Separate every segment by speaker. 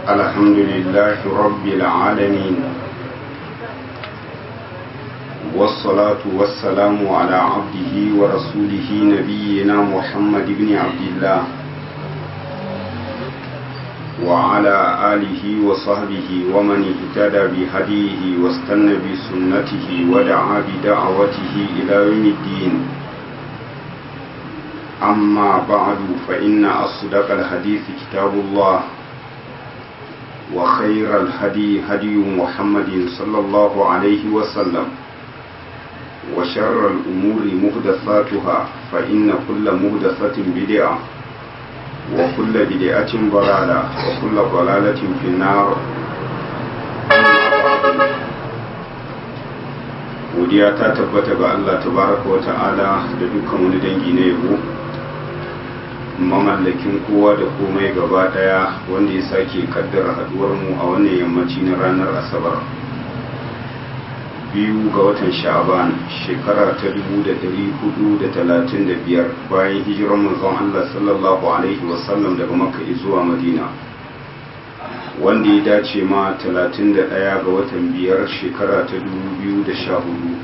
Speaker 1: الحمد لله رب العالمين والصلاة والسلام على عبده ورسوله نبينا محمد بن عبد الله وعلى آله وصحبه ومن اهتدى بهديه واستنى بسنته ودعا بدعوته إلى يوم الدين أما بعد فإن أصدق الحديث كتاب الله وخير الهدي هدي محمد صلى الله عليه وسلم وشر الأمور مهدثاتها فإن كل مهدثة بدعة وكل بدعة ضلالة وكل ضلالة في النار godiya ta tabbata ga Allah tabaraka wa ta'ala da dukkan wani dangi na yabo mamallakin kowa da komai gaba daya wanda ya sake kaddara haduwar mu a wannan yammaci na ranar asabar biyu ga watan sha'aban shekara ta dubu da dari hudu da talatin da biyar bayan hijirar manzon Allah sallallahu alaihi wasallam daga makka zuwa madina wanda ya dace ma talatin da ɗaya ga watan biyar shekara ta dubu biyu da sha hudu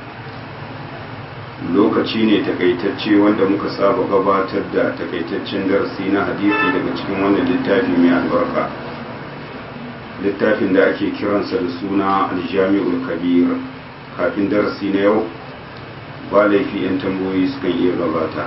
Speaker 1: lokaci ne takaitacce wanda muka saba gabatar da takaitaccen darasi na hadisi daga cikin wannan littafi mai albarka littafin da ake kiransa da suna aljami'ul kabir kafin darasi na yau ba laifi 'yan tambayoyi sukan iya gabata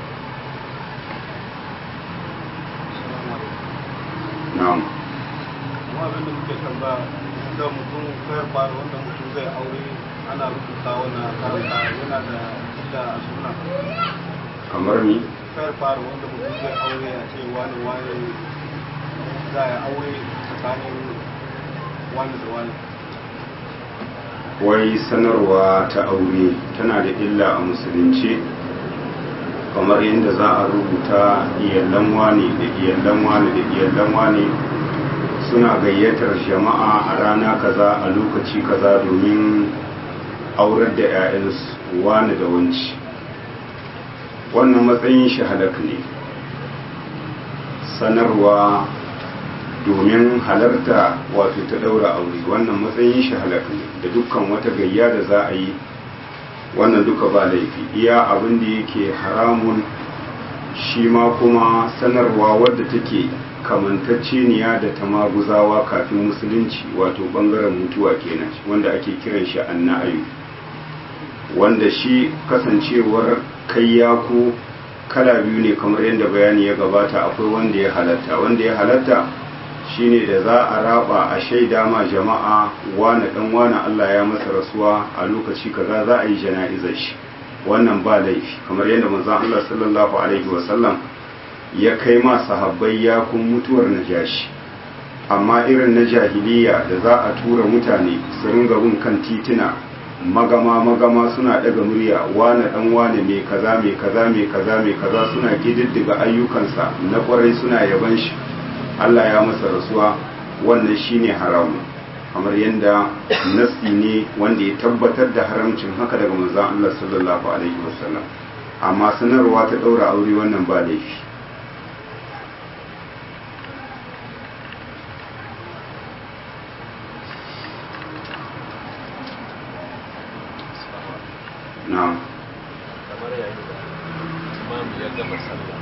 Speaker 1: na'am
Speaker 2: abin da muke tamba da mutum kayar fara wanda mutum zai aure ana rubuta wannan karanta yana da illa a suna
Speaker 1: kamar ni
Speaker 2: kayar fara wanda mutum zai aure a ce wani wani za a aure tsakanin wani da wani
Speaker 1: wai sanarwa ta aure tana da illa a musulunci kamar yadda za a rubuta iyallan wani da iyallan wani da iyallan wani suna gayyatar jama'a a rana kaza a lokaci kaza domin aurar da 'ya'yansu wani da wanci wannan matsayin shi halak ne sanarwa domin halarta wato ta daura aure wannan matsayin shi halak ne da dukkan wata gayya da za a yi wannan duka ba laifi iya abin da yake haramun shi ma kuma sanarwa wadda take kamantacceniya da ta maguzawa kafin musulunci wato bangaren mutuwa kenan wanda ake kiran shi anna'ayu wanda shi kasancewar kayyako kala biyu ne kamar yadda bayani ya gabata akwai wanda ya halatta wanda ya halatta shine da za a raba a shaida ma jama'a wane dan wane Allah ya masa rasuwa a lokaci kaza za a yi jana'izar shi wannan ba laifi kamar yadda manzon Allah sallallahu alaihi wasallam ya kai ma sahabbai ya kun mutuwar najashi amma irin na jahiliya da za a tura mutane su ringa bin kan tituna magama magama suna daga murya wane dan wane mai kaza mai kaza mai kaza mai kaza suna kididdiga ayyukansa na kwarai suna yaban shi Allah ya masa rasuwa wannan shine haramu kamar yadda nasi ne wanda ya tabbatar da haramcin haka daga manzon Allah sallallahu alaihi wasallam amma sanarwa ta daura aure wannan ba laifi na'am
Speaker 3: kamar yayin da imam ya gama sallah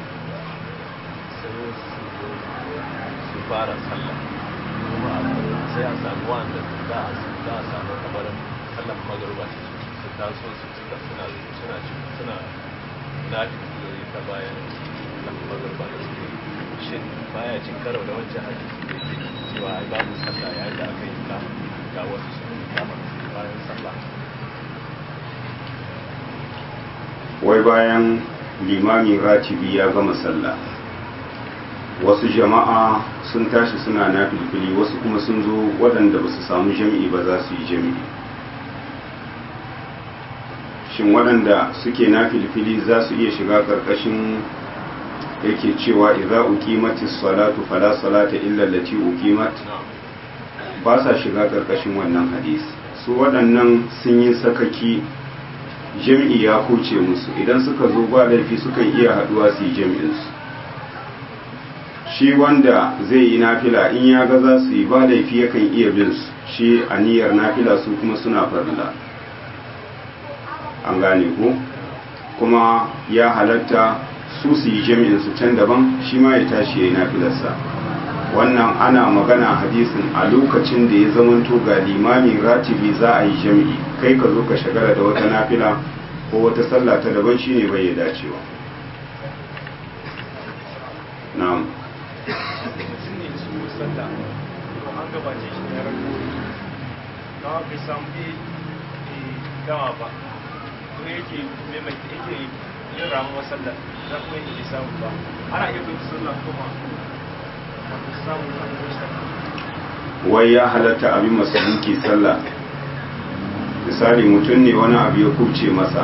Speaker 3: sai su fara sallah kuma sai a samu wanda za a za a samu kamar sallan magaruba su taso su cika suna suna suna na ta bayan sallan magaruba da suke shin baya cin karo da wancan hadisi da yake cewa ai babu sallah yayin da aka yi kama ga wasu sun kama bayan sallah
Speaker 1: wai bayan limamin ratibi ya gama sallah wasu jama'a sun tashi suna na filfili wasu kuma sun zo waɗanda ba su samu jami'i ba za su yi jami'i shin waɗanda suke na filfili za su iya shiga ƙarƙashin yake cewa idza uqimatis salatu fala salata illa allati uqimat ba sa shiga ƙarƙashin wannan hadisi su waɗannan sun yi sakaki jam'i ya kuce musu idan suka zo ba laifi sukan iya haduwa su yi jam'insu shi wanda zai yi nafila in ya ga za su yi ba laifi yakan iya bin su shi a niyyar nafila su kuma suna farilla an gane ko kuma ya halatta su su yi jami'in su can daban shi ma ya tashi ya yi nafilarsa wannan ana magana hadisin a lokacin da ya zamanto ga limamin ratibi za a yi jami'i kai ka zo ka shagala da wata nafila ko wata sallah ta daban shine bai ya dacewa na'am
Speaker 4: mutum ne su sallah an gabace shi da yaran gobe don bai samu bai gama ba ko yake maimaita yake yin ramuwar sallah za kuma yake bai samu ba ana iya bin sallah kuma ba samu wani sallah
Speaker 1: wai ya halatta abin masaluki sallah misali mutum ne wani abu ya kubce masa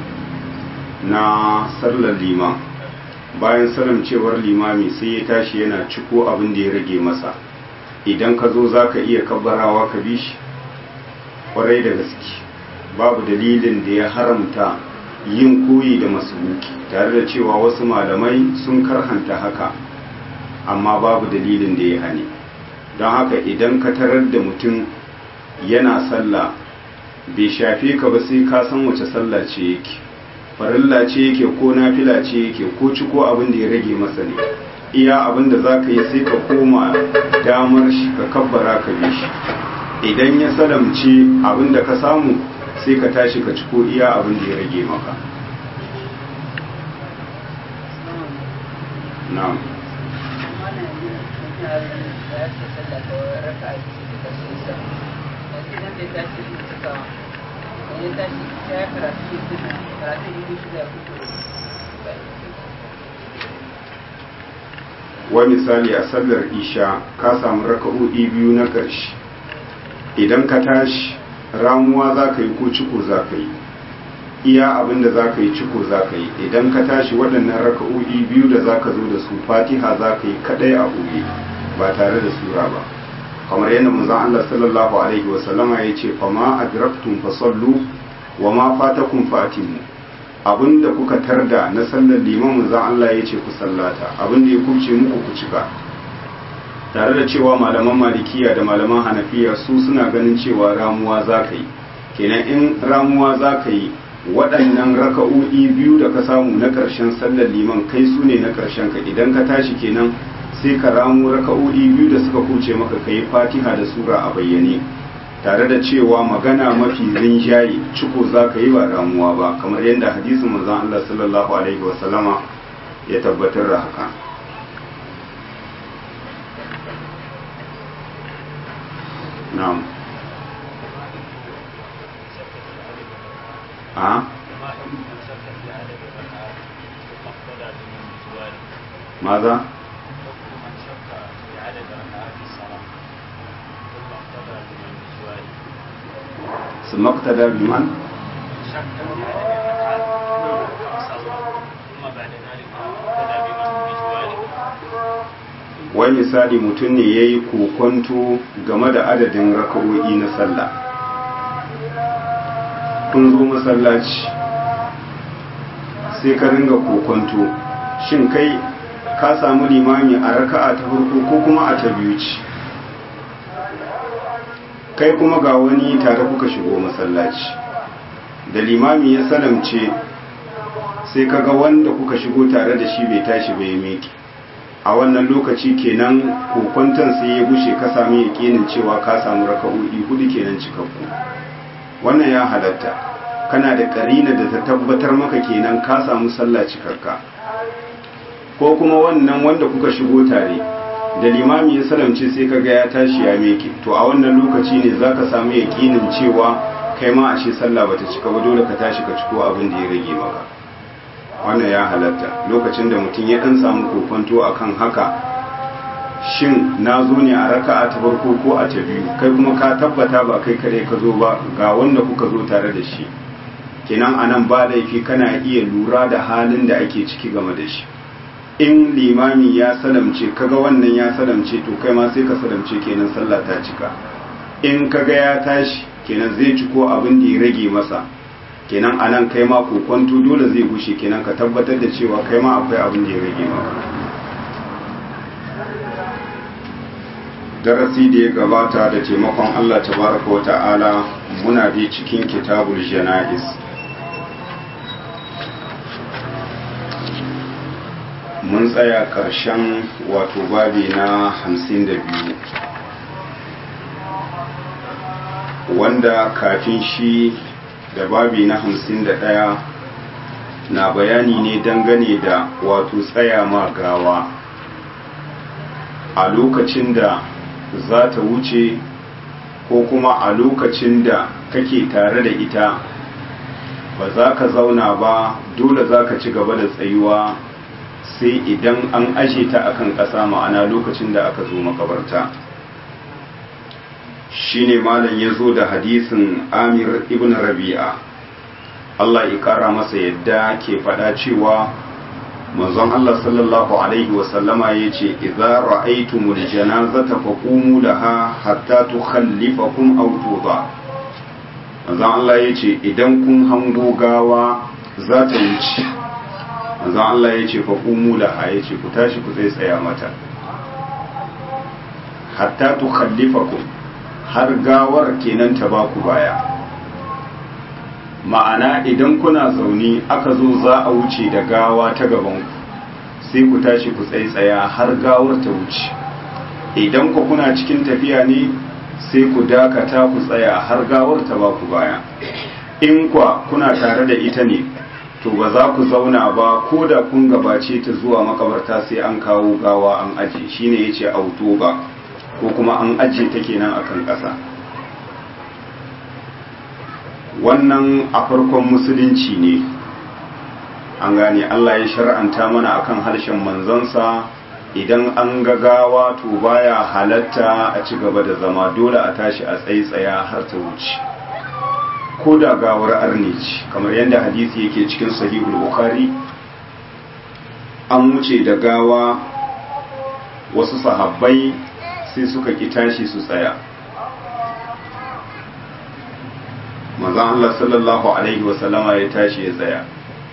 Speaker 1: na sallar liman bayan cewar limami sai ya tashi yana ciko abin da ya rage masa idan ka zo za ka iya kabbarawa ka bi shi kwarai da gaske babu dalilin da ya haramta yin koyi da masubuki tare da cewa wasu malamai sun karhanta haka amma babu dalilin da ya hane don haka idan ka tarar da mutum yana sallah bai shafe ka ba sai ka san wace sallah ce yake farilla ce yake ko nafila ce yake ko ci ko abin da ya rage masa ne iya abin da za ka yi sai ka koma damar shi ka kabbara ka bi shi idan ya salamce abin da ka samu sai ka tashi ka ci ko iya abin da ya rage maka na'am wa misali a sallar isha ka samu raka'o'i biyu na ƙarshe idan ka tashi ramuwa za ka yi ko ciko za ka yi iya abin da za ka yi ciko za ka yi idan ka tashi waɗannan raka'o'i biyu da za ka zo da su fatiha za ka yi kaɗai a ɓoye ba tare da sura ba kamar yadda manzon Allah sallallahu alaihi wasallama ya ce fama adraktum fasallu wa ma fatakum fatimu abinda kuka tarda na sallar liman manzon Allah ya ce ku sallata abinda ya kubce muku ku cika tare da cewa malaman malikiya da malaman hanafiya su suna ganin cewa ramuwa za ka yi kenan in ramuwa za ka yi waɗannan raka'o'i biyu da ka samu na ƙarshen sallar liman kai su ne na ƙarshen ka idan ka tashi kenan sai ka ramu raka'o'i biyu da suka kuce maka ka yi fatiha da sura a bayyane tare da cewa magana mafi rinjaye ciko za ka yi ba ramuwa ba kamar yadda hadisin manzon Allah sallallahu alaihi wasallama ya tabbatar da haka na'am a ماذا ثم اقتدى بمن wai misali mutum ne ya yi kokonto game da adadin raka'o'i na sallah kun zo masallaci sai ka ringa kokonto shin kai ka samu limami a raka'a ta farko ko kuma a ta biyu ce kai kuma ga wani tare kuka shigo masallaci da limami ya salamce sai kaga wanda kuka shigo tare da shi bai tashi bai miƙe a wannan lokaci kenan kokwanton sai ya gushe ka sami yakinin cewa ka samu raka'o'i hudu kenan cikakku wannan ya halatta kana da karina da ta tabbatar maka kenan ka samu sallah cikakka ko kuma wannan wanda kuka shigo tare da limami ya salamce sai kaga ya tashi ya meke to a wannan lokaci ne zaka samu yakinin cewa kai ma ashe sallah bata cika ba dole ka tashi ka ciko abin da ya rage maka wannan ya halatta lokacin da mutum ya dan samu kokonto akan haka shin na zo ne a raka'a ta farko ko a ta biyu kai kuma ka tabbata ba kai kare ka zo ba ga wanda kuka zo tare da shi kenan anan ba laifi kana iya lura da halin da ake ciki game da shi in limami ya salamce kaga wannan ya salamce to kai ma sai ka salamce kenan sallah ta cika in kaga ya tashi kenan zai ci ko abin da ya rage masa kenan anan kai ma kokonto dole zai gushe kenan ka tabbatar da cewa kai ma akwai abin da ya rage maka darasi da ya gabata da taimakon Allah tabaraka wa ta'ala muna dai cikin kitabul jana'iz mun tsaya ƙarshen wato babi na hamsin da biyu wanda kafin shi da babi na hamsin da ɗaya na bayani ne dangane da wato tsaya ma gawa a lokacin da za ta wuce ko kuma a lokacin da kake tare da ita ba za ka zauna ba dole za ka ci gaba da tsayuwa sai idan an aje ta akan ƙasa ma'ana lokacin da aka zo makabarta shine malam ya zo da hadisin amir ibn rabi'a Allah ya kara masa yadda ke faɗa cewa manzon Allah sallallahu alaihi wasallama ya ce idza ra'aytumul janazata faqumu laha hatta tukhallifakum aw tuba manzon Allah ya ce idan kun hango gawa za ta wuce manzon Allah ya ce faqumu laha ya ce ku tashi ku zai tsaya mata hatta tukhallifakum har gawar kenan ta ba ku baya ma'ana idan kuna zaune aka zo za a wuce da gawa ta gabanku sai ku tashi ku tsaitsaya har gawar ta wuce idan ku kuna cikin tafiya ne sai ku dakata ku tsaya har gawar ta ba ku baya in kwa kuna tare da ita ne to ba za ku zauna ba ko da kun gabace ta zuwa makabarta sai an kawo gawa an aje shine yace auto ba ko kuma an ajiye ta kenan akan ƙasa wannan a farkon musulunci ne an gane Allah ya shar'anta mana akan harshen manzansa idan an gagawa to baya halatta a ci gaba da zama dole a tashi a tsaitsaya har ta wuce ko da gawar arnici kamar yadda hadisi yake cikin sahihul bukhari an wuce da gawa wasu sahabbai sai suka ki tashi su tsaya manzon Allah sallallahu alaihi wasallama ya tashi ya tsaya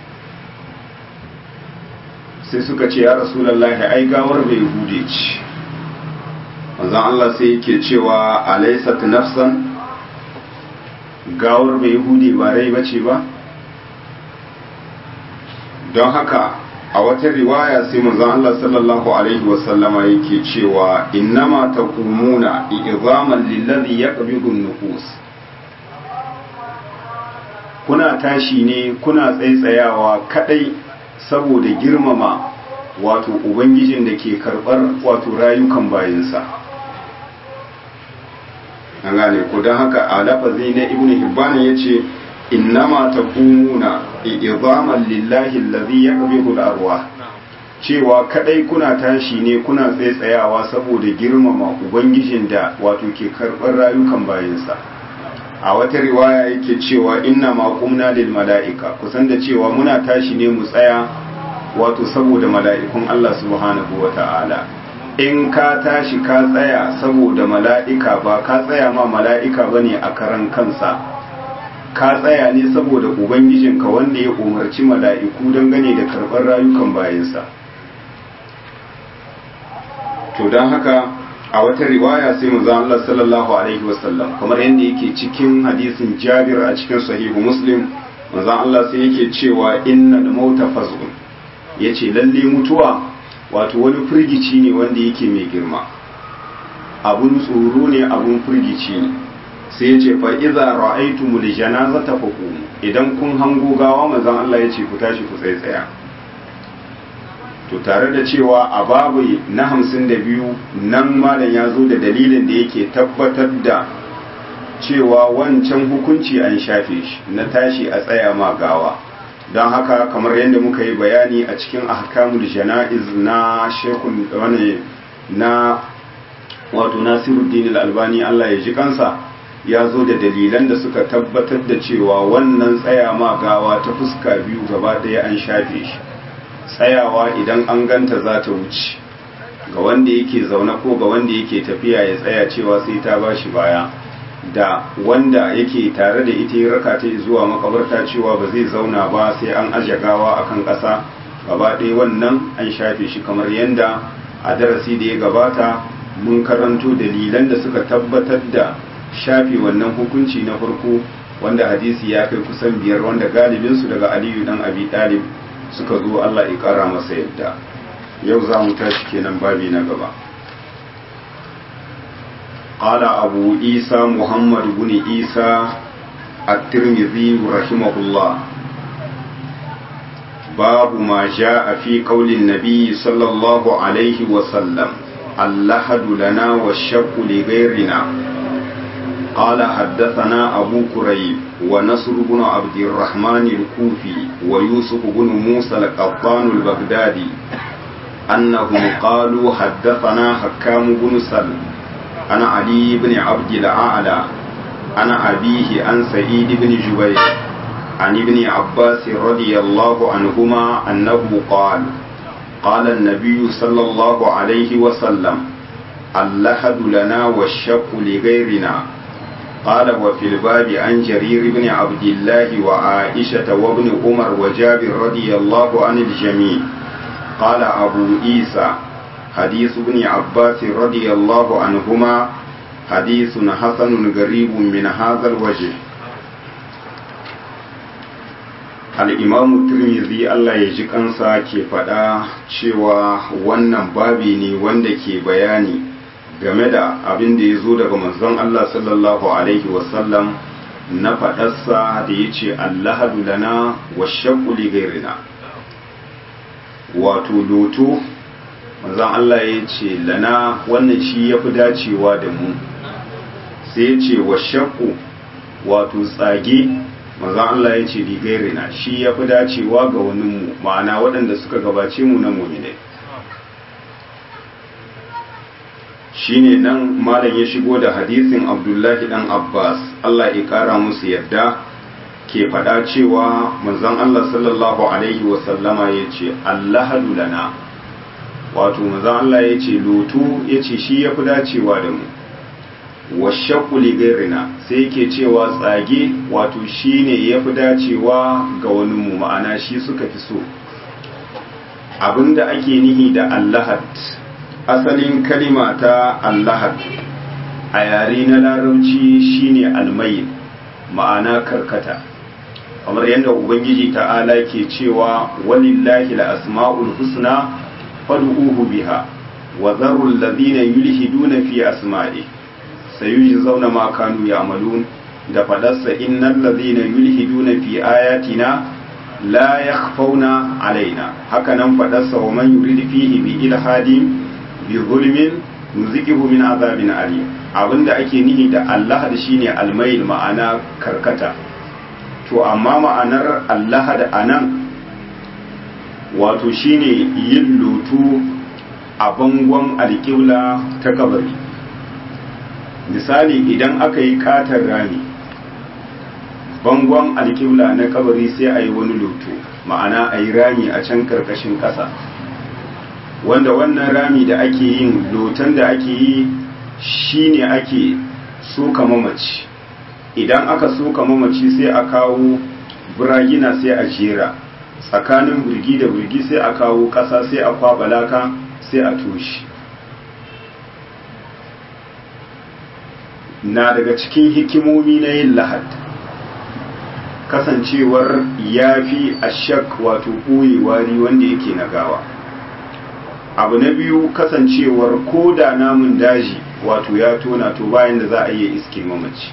Speaker 1: sai suka ce ya rasulullahi ai gawar bai hude ci manzon Allah sai yake cewa alaysat nafsan gawar bai hude ba rai bace ba don haka a wata riwaya sai manzon Allah sallallahu alaihi wasallama yake cewa innama taqumuna i'zaman lillazi yaqbidu an-nufus kuna tashi ne kuna tsaitsayawa kadai saboda girmama wato ubangijin da ke karbar wato rayukan bayinsa an gane ku don haka a lafazi na ibnu hibban yace innama taqumuna i'zaman lillahi allazi yaqbidu al-arwah cewa kadai kuna tashi ne kuna tsaitsayawa saboda girmama ubangijin da wato ke karbar rayukan bayinsa a wata riwaya yake cewa inna ma qumna lil mala'ika kusan da cewa muna tashi ne mu tsaya wato saboda mala'ikun Allah subhanahu wata'ala in ka tashi ka tsaya saboda mala'ika ba ka tsaya ma mala'ika bane a karan kansa ka tsaya ne saboda ubangijinka wanda ya umarci mala'iku dangane da karɓar rayukan bayansa to don haka a wata riwaya sai manzo Allah sallallahu alaihi wasallam kamar yadda yake cikin hadisin Jabir a cikin sahihu Muslim manzo Allah sai yake cewa innal mauta fazun yace lalle mutuwa wato wani firgici ne wanda yake mai girma abun tsoro ne abun firgici ne sai yace fa idza ra'aytumul janazata faqumu idan kun hango gawa manzo Allah yace ku tashi ku tsaya to tare da cewa a babu na hamsin da biyu nan malam ya zo da dalilin da yake tabbatar da cewa wancan hukunci an shafe shi na tashi a tsaya ma gawa don haka kamar yadda muka yi bayani a cikin ahkamul jana'iz na shekun wani na wato nasiruddin albani Allah ya ji kansa ya zo da dalilan da suka tabbatar da cewa wannan tsaya ma gawa ta fuska biyu gaba ɗaya an shafe shi tsayawa idan an ganta za ta wuce ga wanda yake zaune ko ga wanda yake tafiya ya tsaya cewa sai ta ba shi baya da wanda yake tare da ita ya raka ta zuwa makabarta cewa ba zai zauna ba sai an aje gawa akan ƙasa gaba ɗaya wannan an shafe shi kamar yadda a darasi da ya gabata mun karanto dalilan da suka tabbatar da shafe wannan hukunci na farko wanda hadisi ya kai kusan biyar wanda galibinsu daga aliyu dan abi talib suka zo Allah ya kara masa yadda yau za mu tashi kenan babi na gaba قال أبو عيسى محمد بن عيسى الترمذي رحمه الله باب ما جاء في قول النبي صلى الله عليه وسلم اللحد لنا والشق لغيرنا قال حدثنا أبو كريب ونصر بن عبد الرحمن الكوفي ويوسف بن موسى القطان البغدادي أنهم قالوا حدثنا حكام بن سلم أنا علي بن عبد الأعلى أنا أبيه عن سعيد بن جبير عن ابن عباس رضي الله عنهما أنه قال قال النبي صلى الله عليه وسلم اللحد لنا والشق لغيرنا قال وفي الباب عن جرير بن عبد الله وعائشة وابن عمر وجابر رضي الله عن الجميع قال أبو عيسى حديث ابن عباس رضي الله عنهما حديث حسن غريب من هذا الوجه al'imamu turmizi Allah ya ji kansa ke faɗa cewa wannan babi ne wanda ke bayani game da abin da ya zo daga manzon Allah sallallahu Alaihi wasallam na faɗarsa da ya ce Allahadu lana wa shakuli gairina wato loto manzon Allah ya ce lana wannan shi ya fi dacewa da mu sai ya ce wa shakku wato tsage manzon Allah ya ce ligairina shi ya fi dacewa ga waninmu ma'ana waɗanda suka gabace mu na muminai shi ne nan malam ya shigo da hadisin abdullahi dan abbas Allah ya ƙara musu yadda ke faɗa cewa manzon Allah sallallahu alaihi wasallama ya ce allahadu lana wato manzon Allah ya ce loto ya ce shi ya fi dacewa da mu washaku ligairina sai yake cewa tsage wato shine ya fi dacewa ga wani mu ma'ana shi suka fi so abinda ake nihi da allahad asalin kalima ta allahad a yare na larabci shine almai ma'ana karkata kamar yadda ubangiji ta'ala ke cewa walillahi la asma'ul husna fad'uhu biha wa dharul ladina yulhiduna fi asma'ihi sayuji zauna ma kanu ya amalun da fadarsa innal ladhina yulhiduna fi ayatina la yakhfawna alaina haka nan fadarsa wa man yurid fihi bi ilhadin bi zulmin nuzikihu min azabin alim abinda ake nihi da Allah da shine almail ma'ana karkata to amma ma'anar Allah da anan wato shine yin lutu a bangon alƙibla ta kabari misali idan aka yi katar rami bangon alkibla na kabari sai a yi wani loto ma'ana a yi rami a can karkashin ƙasa wanda wannan rami da ake yin loton da ake yi shine ake soka mamaci idan aka soka mamaci sai a kawo buragina sai a jera tsakanin birgi da birgi sai a kawo ƙasa sai a kwaɓa laka sai a toshi na daga cikin hikimomi na yin lahad kasancewar ya fi ashak wato ɓoye wari wanda yake na gawa abu na biyu kasancewar ko da namun daji wato ya tona to bayan da za a iya iske mamaci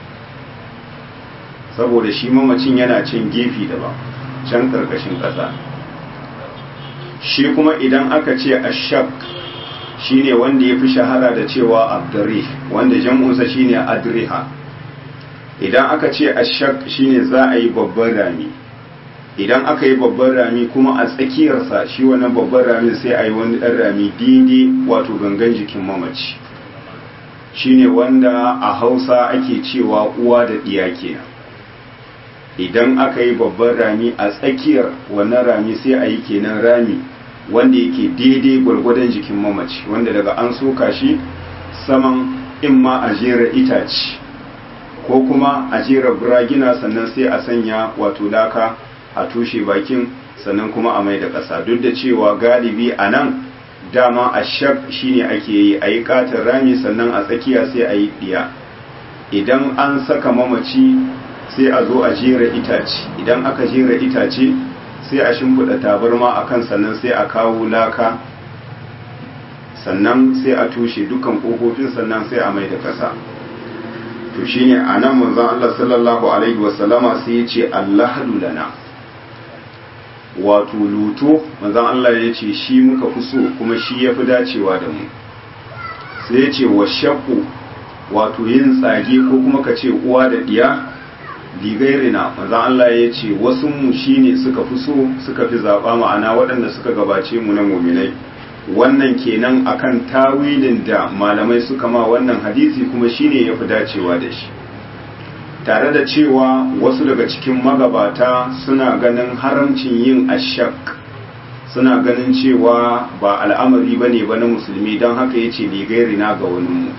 Speaker 1: saboda shi mamacin yana cin gefe daban can karkashin ƙasa shi kuma idan aka ce ashak shine wanda ya fi shahara da cewa abdurrih wanda jam'unsa shine adriha idan aka ce ashak shine za a yi babban rami idan aka yi babban rami kuma a tsakiyarsa shi wannan babban rami sai a yi wani ɗan rami daidai wato gangan jikin mamaci shine wanda a hausa ake cewa uwa da ɗiya kenan idan aka yi babban rami a tsakiyar wannan rami sai a yi kenan rami wanda yake daidai gwargwadon jikin mamaci wanda daga an soka shi saman in ma a jera itace ko kuma a jera buragina sannan sai a sanya wato laka a tushe bakin sannan kuma a mai da ƙasa duk da cewa galibi a nan dama a shak shine ake yi a yi katin rami sannan a tsakiya sai a yi ɗiya idan an saka mamaci sai a zo a jera itace idan aka jera itace sai a shimfiɗa tabarma a kan sannan sai a kawo laka sannan sai a tushe dukkan ƙofofin sannan sai a mai da ƙasa to shine a nan manzon Allah sallallahu alaihi wasallama sai ya ce Allah lana wato luto manzon Allah ya ce shi muka fi so kuma shi ya fi dacewa da mu sai ya ce wa shakku wato yin tsage ko kuma ka ce uwa da ɗiya ligairina manzon Allah ya ce wasu mu shine suka fi so suka fi zaɓa ma'ana waɗanda suka gabace mu na muminai wannan kenan akan tawilin da malamai suka ma wannan hadisi kuma shine ya fi dacewa da shi tare da cewa wasu daga cikin magabata suna ganin haramcin yin ashak suna ganin cewa ba al'amari ba ne ba na musulmi don haka ya ce ligairina ga waninmu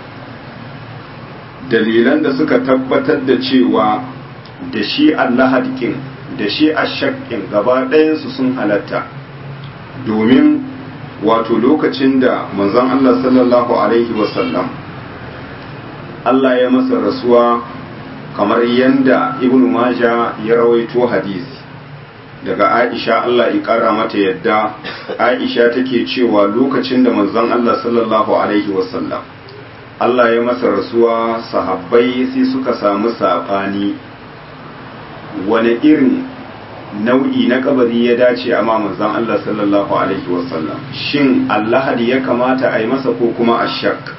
Speaker 1: dalilan da suka tabbatar da cewa da shi allahadikin da shi ashakin gaba ɗayansu sun halatta domin wato lokacin da manzon Allah sallallahu alaihi wasallam Allah ya masa rasuwa kamar yanda ibnu maja ya rawaito hadisi daga aisha Allah ya kara mata yadda aisha take cewa lokacin da manzon Allah sallallahu alaihi wasallam Allah ya masa rasuwa sahabbai sai suka samu sabani wani irin nau'i na kabari ya dace a manzon Allah sallallahu alaihi wasallam shin allahadi ya kamata a yi masa ko kuma ashak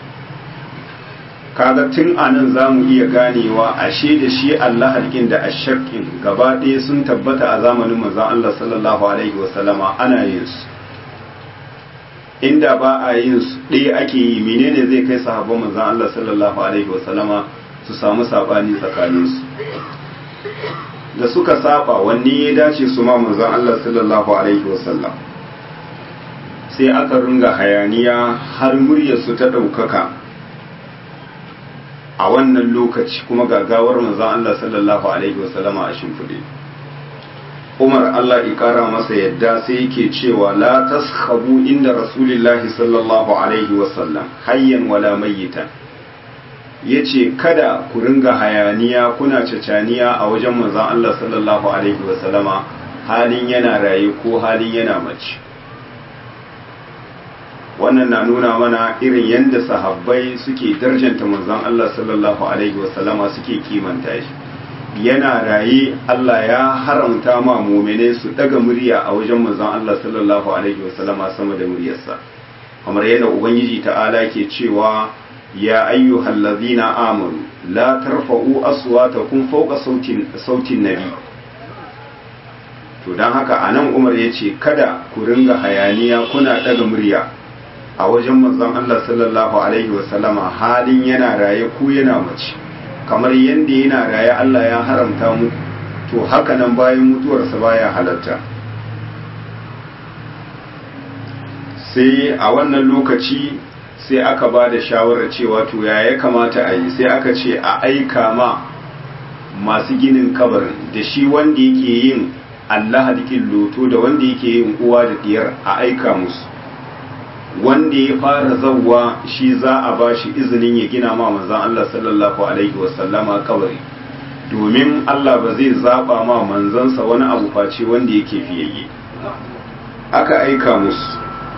Speaker 1: kaga tun anan za mu iya ganewa ashe da shi allahadin da ashakin gaba ɗaya sun tabbata a zamanin manzon Allah sallallahu alaihi wasallama ana yin su inda ba a yin su ɗaya ake yi menene zai kai sahabban manzon Allah sallallahu alaihi wasallama su samu sabani tsakaninsu da suka saba wanne ya dace su ma manzon Allah sallallahu alaihi wasallam sai aka ringa hayaniya har muryarsu ta ɗaukaka a wannan lokaci kuma gagawar manzon Allah sallallahu alaihi wasallama a shimfiɗe Umar Allah ya ƙara masa yadda sai yake cewa la taskhabu inda rasulillahi sallallahu alaihi wasallam hayyan wala mayyitan ya ce kada ku ringa hayaniya kuna cacaniya a wajen manzan Allah sallallahu Alaihi wasallama halin yana raye ko halin yana mace wannan na nuna mana irin yadda sahabbai suke darjanta manzan Allah sallallahu Alaihi wasallama suke kimanta shi yana raye Allah ya haramta ma mumene su daga murya a wajen manzan Allah sallallahu Alaihi wasallama sama da muryarsa kamar yadda Ubangiji ta'ala ke cewa يا أيها الذين آمنوا لا ترفعوا أصواتكم فوق صوت صوت النبي to don haka a nan umar ya ce kada ku ringa hayaniya kuna daga murya a wajen manzon Allah sallallahu alaihi wasallama halin yana raye ku yana mace kamar yadda yana raye Allah ya haramta mu to haka nan bayan mutuwarsa baya halatta sai a wannan lokaci sai aka ba da shawarar cewa to ya ya kamata a yi sai aka ce a aika ma masu ginin kabarin da shi wanda yake yin Allah hadikin loto da wanda yake yin uwa da diyar a aika musu wanda ya fara zawwa shi za a ba shi izinin ya gina ma manzan Allah sallallahu alaihi wasallama kabari domin Allah ba zai zaba ma manzansa wani abu face wanda yake fiyayye aka aika musu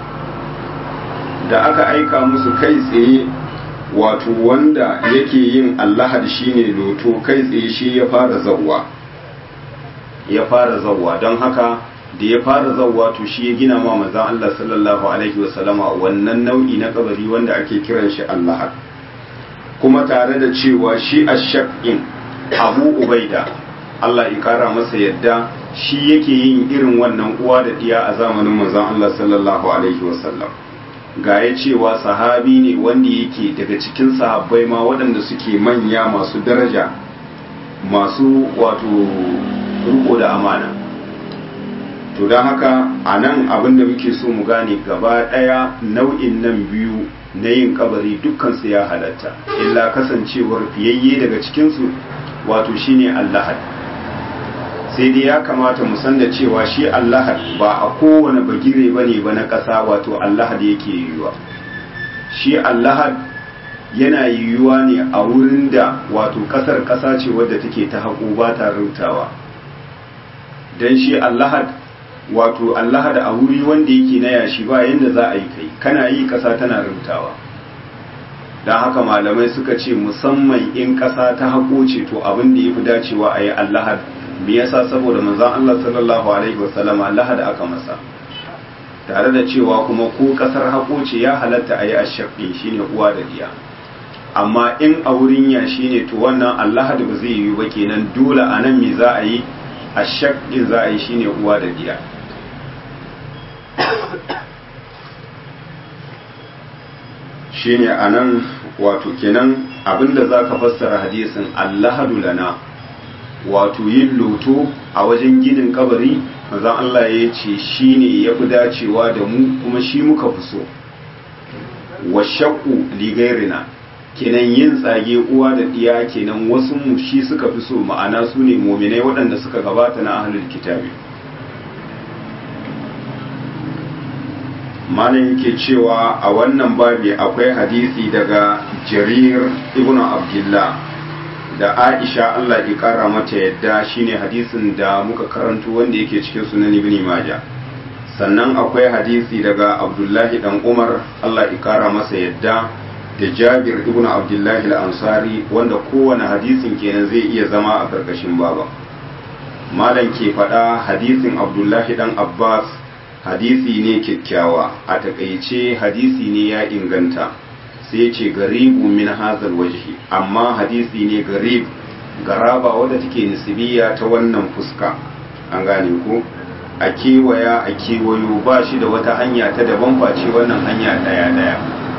Speaker 1: da aka aika musu kai tsaye wato wanda yake yin allahad shine loto kai tsaye shi ya fara zawwa ya fara zawwa don haka da ya fara zawwa to shi ya gina ma manzon Allah sallallahu alaihi wasallama wannan nau'i na kabari wanda ake kiran shi allahad kuma tare da cewa shi ashaqin abu ubaida Allah ya kara masa yadda shi yake yin irin wannan uwa da diya a zamanin manzon Allah sallallahu alaihi wasallam ga ya cewa sahabi ne wanda yake daga cikin sahabbai ma waɗanda suke manya masu daraja masu wato riko da amana to don haka a nan abinda muke so mu gane gaba ɗaya nau'in nan biyu na yin kabari dukkansu ya halatta illa kasancewar fiyayye daga cikinsu wato shine allahad sai dai ya kamata mu san da cewa shi allahad ba a kowane bagire ba ne ba na ƙasa wato allahad yake yiwuwa shi allahad yana yiwuwa ne a wurin da wato ƙasar ƙasa ce wadda take ta haƙo ba ta rubtawa don shi allahad wato allahad a wuri wanda yake na yashi ba yadda za a yi kai kana yi ƙasa tana rubtawa don haka malamai suka ce musamman in ƙasa ta haƙo ce to abin da ya fi dacewa a yi allahad me yasa saboda manzon Allah sallallahu alaihi wasallam lahad aka masa tare da cewa kuma ko kasar hako ce ya halatta ayi ashaqi shine uwa da diya amma in a wurin ya shine to wannan Allah da ba zai yi ba kenan dole anan me za a yi ashaqi za a yi shine uwa da diya shine anan wato kenan abinda zaka fassara hadisin Allahadu lana wato yin loto a wajen ginin kabari manzon Allah ya ce shi ne ya fi dacewa da mu kuma shi muka fi so wa shakku ligairina kenan yin tsage uwa da ɗiya kenan wasu mu shi suka fi so ma'ana su ne mominai waɗanda suka gabata na ahlul kitabi malam yake cewa a wannan babi akwai hadisi daga jarir ibnu abdullah da Aisha Allah ya kara mata yadda shine hadisin da muka karanto wanda yake cikin sunan Ibn Majah sannan akwai hadisi daga Abdullahi dan Umar Allah ya kara masa yadda da Jabir ibn Abdullahi al-Ansari wanda kowane hadisin kenan zai iya zama a karkashin baba malam ke faɗa hadisin Abdullahi dan Abbas hadisi ne kyakkyawa a takaice hadisi ne ya inganta sai ce garibu min hazal wajhi amma hadisi ne garib garaba wadda take nisbiya ta wannan fuska an gane ko a kewaya a kewayo ba shi da wata hanya ta daban face wannan hanya daya daya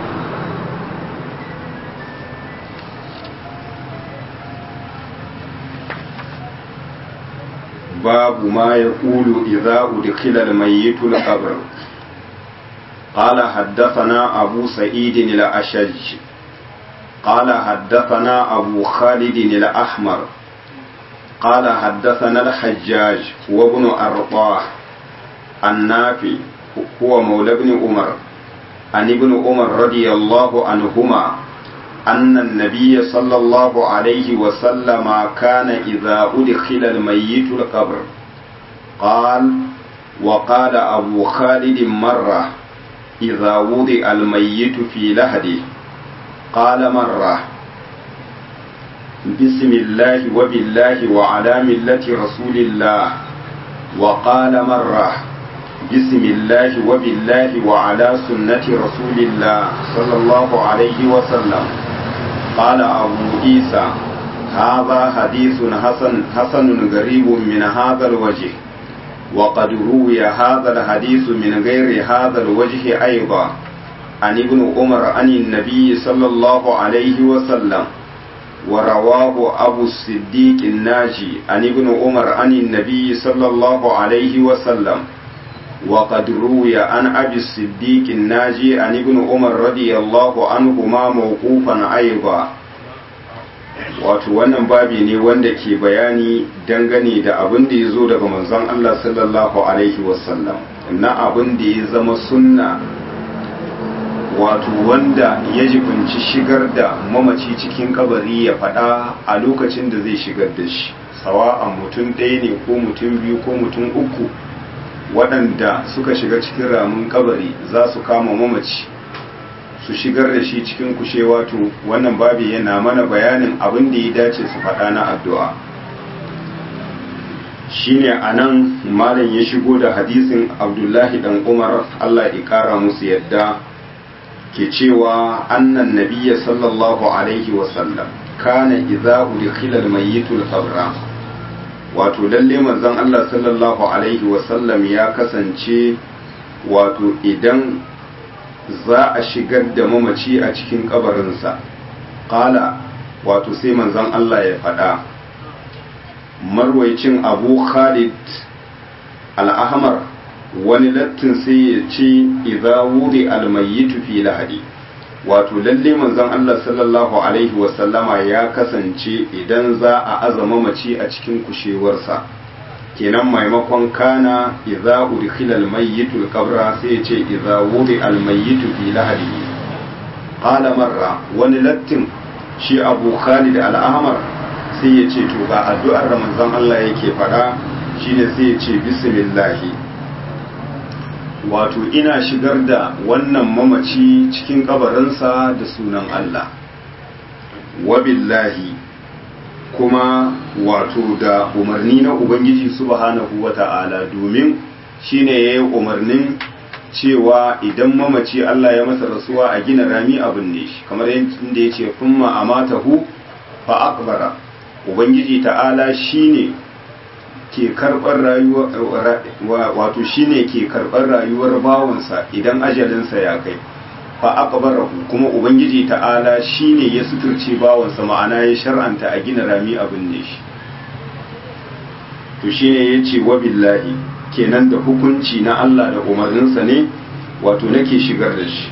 Speaker 1: babu ma ya ƙulu idza udkhila al-mayyit al-qabr قال حدثنا أبو سعيد الأشج قال حدثنا أبو خالد الأحمر قال حدثنا الحجاج وابن أرطاه النافي هو مولى ابن عمر عن ابن عمر رضي الله عنهما أن النبي صلى الله عليه وسلم كان إذا أدخل الميت القبر قال وقال أبو خالد مرة إذا وضع الميت في لهده قال مرة بسم الله وبالله وعلى ملة رسول الله وقال مرة بسم الله وبالله وعلى سنة رسول الله صلى الله عليه وسلم قال أبو عيسى هذا حديث حسن حسن غريب من هذا الوجه وقد روي هذا الحديث من غير هذا الوجه أيضا عن ابن عمر عن النبي صلى الله عليه وسلم ورواه أبو الصديق الناجي عن ابن عمر عن النبي صلى الله عليه وسلم وقد روي عن أبي الصديق الناجي عن ابن عمر رضي الله عنهما موقوفا أيضا wato wannan babi ne wanda ke bayani dangane da abin da ya zo daga manzon Allah sallallahu alaihi wasallam na abin da ya zama sunna wato wanda ya jibinci shigar da mamaci cikin kabari ya faɗa a lokacin da zai shigar da shi sawa'an mutum ɗaya ne ko mutum biyu ko mutum uku waɗanda suka shiga cikin ramin kabari za su kama mamaci su shigar da shi cikin kushewa to wannan babi yana mana bayanin abin da ya dace su faɗa na addu'a shine a nan malam ya shigo da hadisin abdullahi dan umar allah ya ƙara musu yadda ke cewa annan nabiya sallallahu alaihi wasallam kana idza udkhila al-mayyit al-qabra wato lalle manzon Allah sallallahu alaihi wasallam ya kasance wato idan za a shigar da mamaci a cikin kabarinsa qala wato sai manzon Allah ya faɗa marwaicin abu khalid al-ahmar wani lattin sai ya ce idza wudi almayyitu fi lahadi wato lalle manzon Allah sallallahu alaihi wasallama ya kasance idan za a azama mace a cikin kushewarsa kenan maimakon kana idza udkhila al-mayyitu al-qabra sai ya ce idza wudi al-mayyitu fi lahadihi qala marra wani lattin shi Abu Khalid al-Ahmar sai ya ce to ga addu'ar da manzon Allah yake faɗa shine sai ya ce bismillah wato ina shigar da wannan mamaci cikin kabarinsa da sunan Allah wabillahi kuma wato da umarni na Ubangiji subhanahu wa ta'ala domin shine ya yi umarnin cewa idan mamaci Allah ya masa rasuwa a gina rami abin ne shi kamar yadda ya ce kuma a matahu fa akbara Ubangiji ta'ala shine ke karɓar rayuwar wato shine ke karɓar rayuwar bawansa idan ajalinsa ya kai fa aqbarahu kuma ubangiji ta'ala shine ya suturce bawansa ma'ana ya shar'anta a gina rami abin ne shi to shine yace wa billahi kenan da hukunci na Allah da umarninsa ne wato nake shigar da shi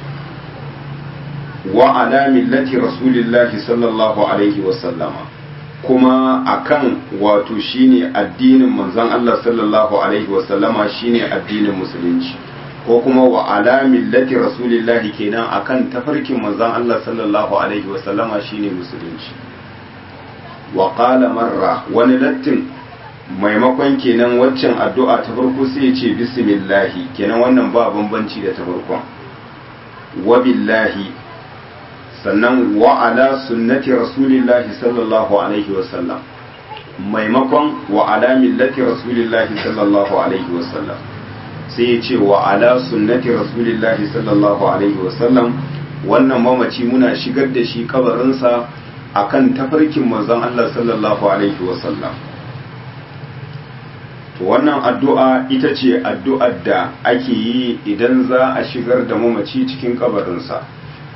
Speaker 1: wa ala millati rasulillahi sallallahu alaihi wa sallama kuma akan wato shine addinin manzon Allah sallallahu alaihi wa sallama shine addinin musulunci ko kuma wa ala millati rasulillahi kenan akan tafarkin manzon Allah sallallahu alaihi wa sallama shine musulunci wa qala marra wani lattin maimakon kenan waccan addu'a ta farko sai ya ce bismillahi kenan wannan ba bambanci da ta farkon wa billahi sannan wa ala sunnati rasulillahi sallallahu alaihi wa sallam maimakon wa ala millati rasulillahi sallallahu alaihi wa sallam sai ya ce wa ala sunnati rasulillahi sallallahu alaihi wasallam wannan mamaci muna shigar da shi kabarinsa akan tafarkin manzon Allah sallallahu alaihi wasallam to wannan addu'a ita ce addu'ar da ake yi idan za a shigar da mamaci cikin kabarinsa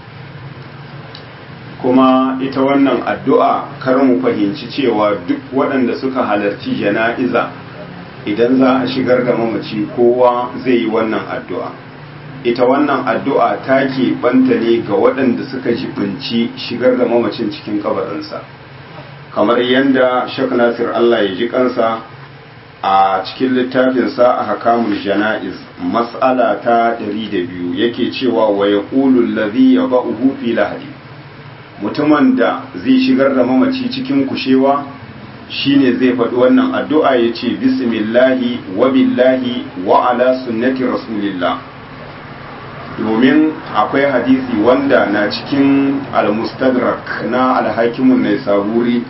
Speaker 1: kuma ita wannan addu'a kar mu fahimci cewa duk waɗanda suka halarci jana'iza idan za a shigar da mamaci kowa zai yi wannan addu'a ita wannan addu'a ta banta ne ga waɗanda suka jibinci shigar da mamacin cikin kabarinsa kamar yadda shek nasir Allah ya ji kansa a cikin littafinsa a hakamul jana'iz mas'ala ta 102 yake cewa wa ya ƙulun lazi ya ba'uhu fi lahadi mutumin da zai shigar da mamaci cikin kushewa shine zai faɗi wannan addu'a ya ce bismillahi wa billahi wa ala sunnati rasulillah domin akwai hadisi wanda na cikin al-mustadrak na alhakimun ne saburi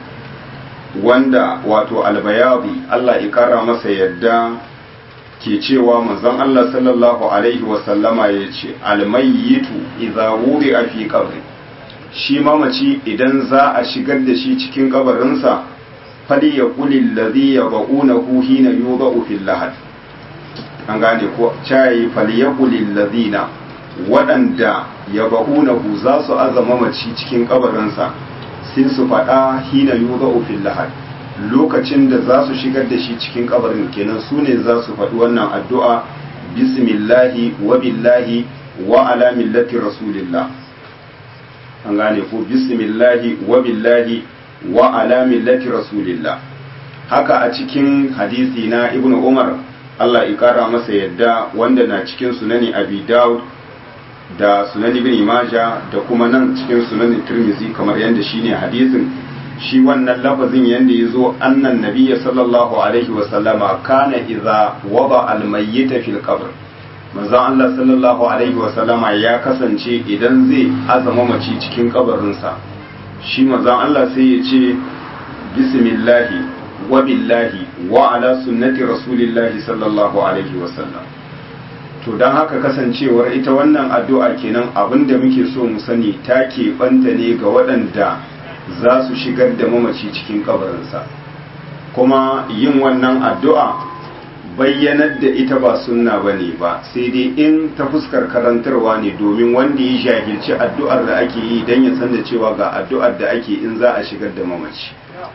Speaker 1: wanda wato albayabi Allah ya kara masa yadda ke cewa manzon Allah sallallahu alaihi wasallama ya ce almayyitu idza wuri a fi qabri shi mamaci idan za a shigar da shi cikin kabarinsa fali ya kulin lazi ya ba'una huhi na yi ba'u fil lahad an gane ko cayi fali ya kulin lazina waɗanda ya ba'una hu za su azama maci cikin kabarinsa sai su faɗa hina yi ba'u fil lahad lokacin da za su shigar da shi cikin kabarin kenan su ne za su faɗi wannan addu'a bismillahi wa billahi wa ala millati rasulillah an gane ko bismillahi wa billahi wa ala millati rasulillah haka a cikin hadisi na ibnu umar Allah ya kara masa yadda wanda na cikin sunani abi daud da sunan ibn majah da kuma nan cikin sunan tirmizi kamar yadda shine hadisin shi wannan lafazin yadda ya zo annan nabiyya sallallahu alaihi wa sallama kana idza wada al mayyita fil qabr manzon Allah sallallahu alaihi wa sallama ya kasance idan zai azama mace cikin kabarinsa shi manzon Allah sai ya ce bismillahi wa billahi wa ala sunnati rasulillahi sallallahu alaihi wa sallam to don haka kasancewar ita wannan addu'a kenan abinda muke so mu sani ta keɓanta ne ga waɗanda za su shigar da mamaci cikin kabarinsa kuma yin wannan addu'a bayyanar da ita ba sunna ba ne ba sai dai in ta fuskar karantarwa ne domin wanda ya jahilci addu'ar da ake yi don ya san da cewa ga addu'ar da ake in za a shigar da mamaci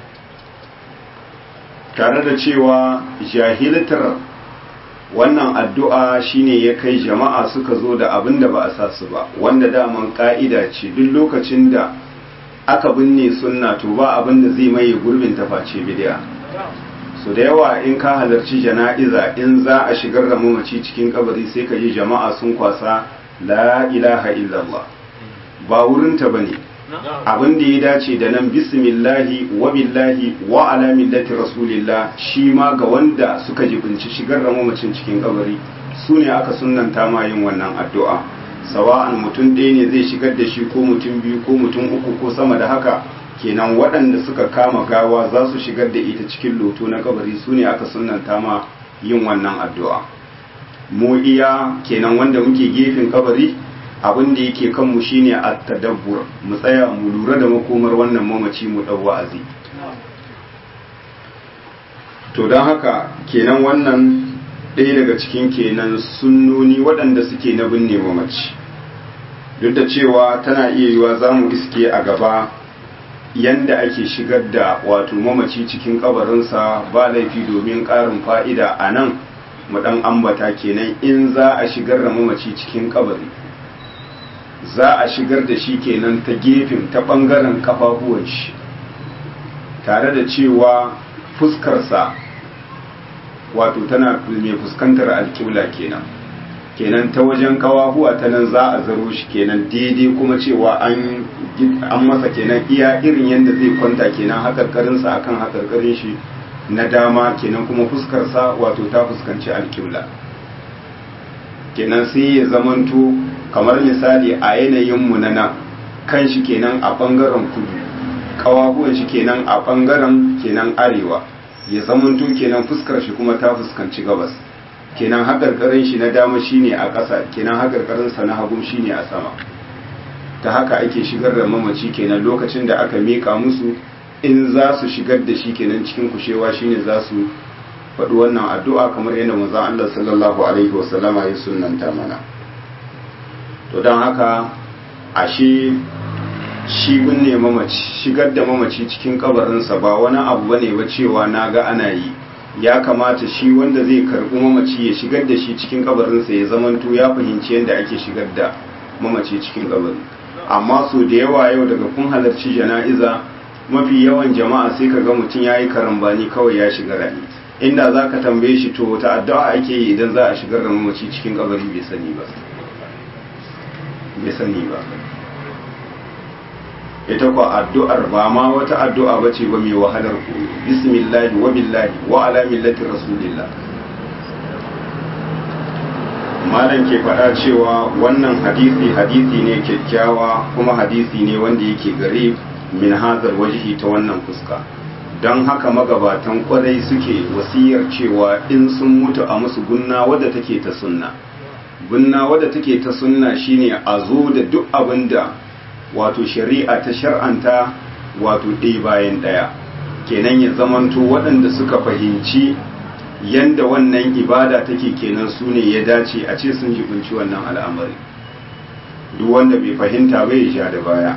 Speaker 1: tare da cewa jahiltar wannan addu'a shine ya kai jama'a suka zo da abin da ba a sa su ba wanda daman ka'ida ce duk lokacin da aka binne sunna to ba abin da zai maye gurbin taface bid'a so da yawa in ka halarci jana'iza in za a shigar da mamaci cikin kabari sai ka ji jama'a sun kwasa la ilaha illallah ba wurinta ba ne abin da ya dace da nan bismillahi wa billahi wa ala millati rasulillah shi ma ga wanda suka jibinci shigar da mamacin cikin kabari su ne aka sunanta ma yin wannan addu'a sawa'an mutum ɗaya ne zai shigar da shi ko mutum biyu ko mutum uku ko sama da haka kenan waɗanda suka kama gawa za su shigar da ita cikin loto na kabari su ne aka sunanta ma yin wannan addu'a mu iya kenan wanda muke gefen kabari abin da yake kanmu shine at-tadabbur mu tsaya mu lura da makomar wannan mamaci mu dau wa'azi to don haka kenan wannan ɗaya daga cikin kenan sunnoni waɗanda suke na binne mamaci duk da cewa tana iya yiwa za mu iske a gaba yanda ake shigar da wato mamaci cikin kabarinsa ba laifi domin ƙarin fa'ida a nan mu ɗan ambata kenan in za a shigar da mamaci cikin kabari za a shigar da shi kenan ta gefen ta ɓangaren kafafuwan shi tare da cewa fuskarsa wato tana mai fuskantar alƙibla kenan kenan ta wajen kawahuwa ta nan za a zaro shi kenan daidai kuma cewa an masa kenan iya irin yadda zai kwanta kenan haƙarƙarinsa akan haƙarƙarin shi na dama kenan kuma fuskarsa wato ta fuskanci alƙibla kenan sai ya zamanto kamar misali a yanayinmu na nan kan shi kenan a ɓangaren kudu kawahuwan shi kenan a ɓangaren kenan arewa ya zamanto kenan fuskar shi kuma ta fuskanci gabas kenan haƙarƙarin shi na dama shine a ƙasa kenan haƙarƙarinsa na hagu shine a sama ta haka ake shigar da mamaci kenan lokacin da aka miƙa musu in za su shigar da shi kenan cikin kushewa shine za su faɗi wannan addu'a kamar yadda manzon Allah sallallahu alaihi wasallama ya sunnanta mana to don haka ashe shi binne mamaci shigar da mamaci cikin kabarinsa ba wani abu bane ba cewa na ga ana yi ya kamata shi wanda zai karɓi mamaci ya shigar da shi cikin kabarinsa ya zamanto ya fahimci yadda ake shigar da mamaci cikin kabari amma so da yawa yau daga kun halarci jana'iza mafi yawan jama'a sai ka ga mutum ya yi karambani kawai ya shiga rani inda za ka tambaye shi to wata addu'a ake yi idan za a shigar da mamaci cikin kabari bai sani ba bai sani ba ita kwa addu'ar ba ma wata addu'a ba ce ba mai wahalar koyo bismillahi wa billahi wa ala millati rasulillah malam ke faɗa cewa wannan hadisi hadisi ne kyakkyawa kuma hadisi ne wanda yake gare min hazar wajihi ta wannan fuska don haka magabatan kwarai suke wasiyar cewa in sun mutu a musu gunna wadda take ta sunna gunna wadda take ta sunna shine a zo da duk abin da wato shari'a ta shar'anta wato ɗaya bayan ɗaya kenan ya zamanto waɗanda suka fahimci yanda wannan ibada take kenan su ne ya dace a ce sun jibinci wannan al'amari duk wanda bai fahimta bai ya sha da baya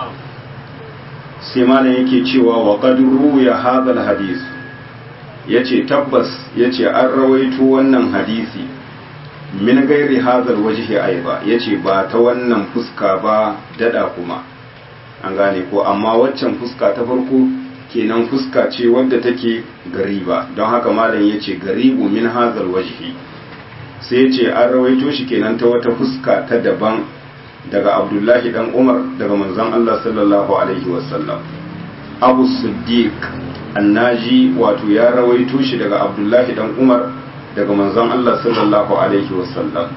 Speaker 1: sai malam yake cewa wa qadru ya hadal hadis yace tabbas yace an rawaito wannan hadisi min gairi hadal wajhi aiba yace ba ta wannan fuska ba dada kuma an gane ko amma waccan fuska ta farko kenan fuska ce wadda take gariba don haka malam yace garibu min hadal wajhi sai yace an rawaito shi kenan ta wata fuska ta daban daga abdullahi dan umar daga manzon Allah sallallahu alaihi wasallam abu siddiq annaji wato ya rawaito shi daga abdullahi dan umar daga manzon Allah sallallahu alaihi wasallam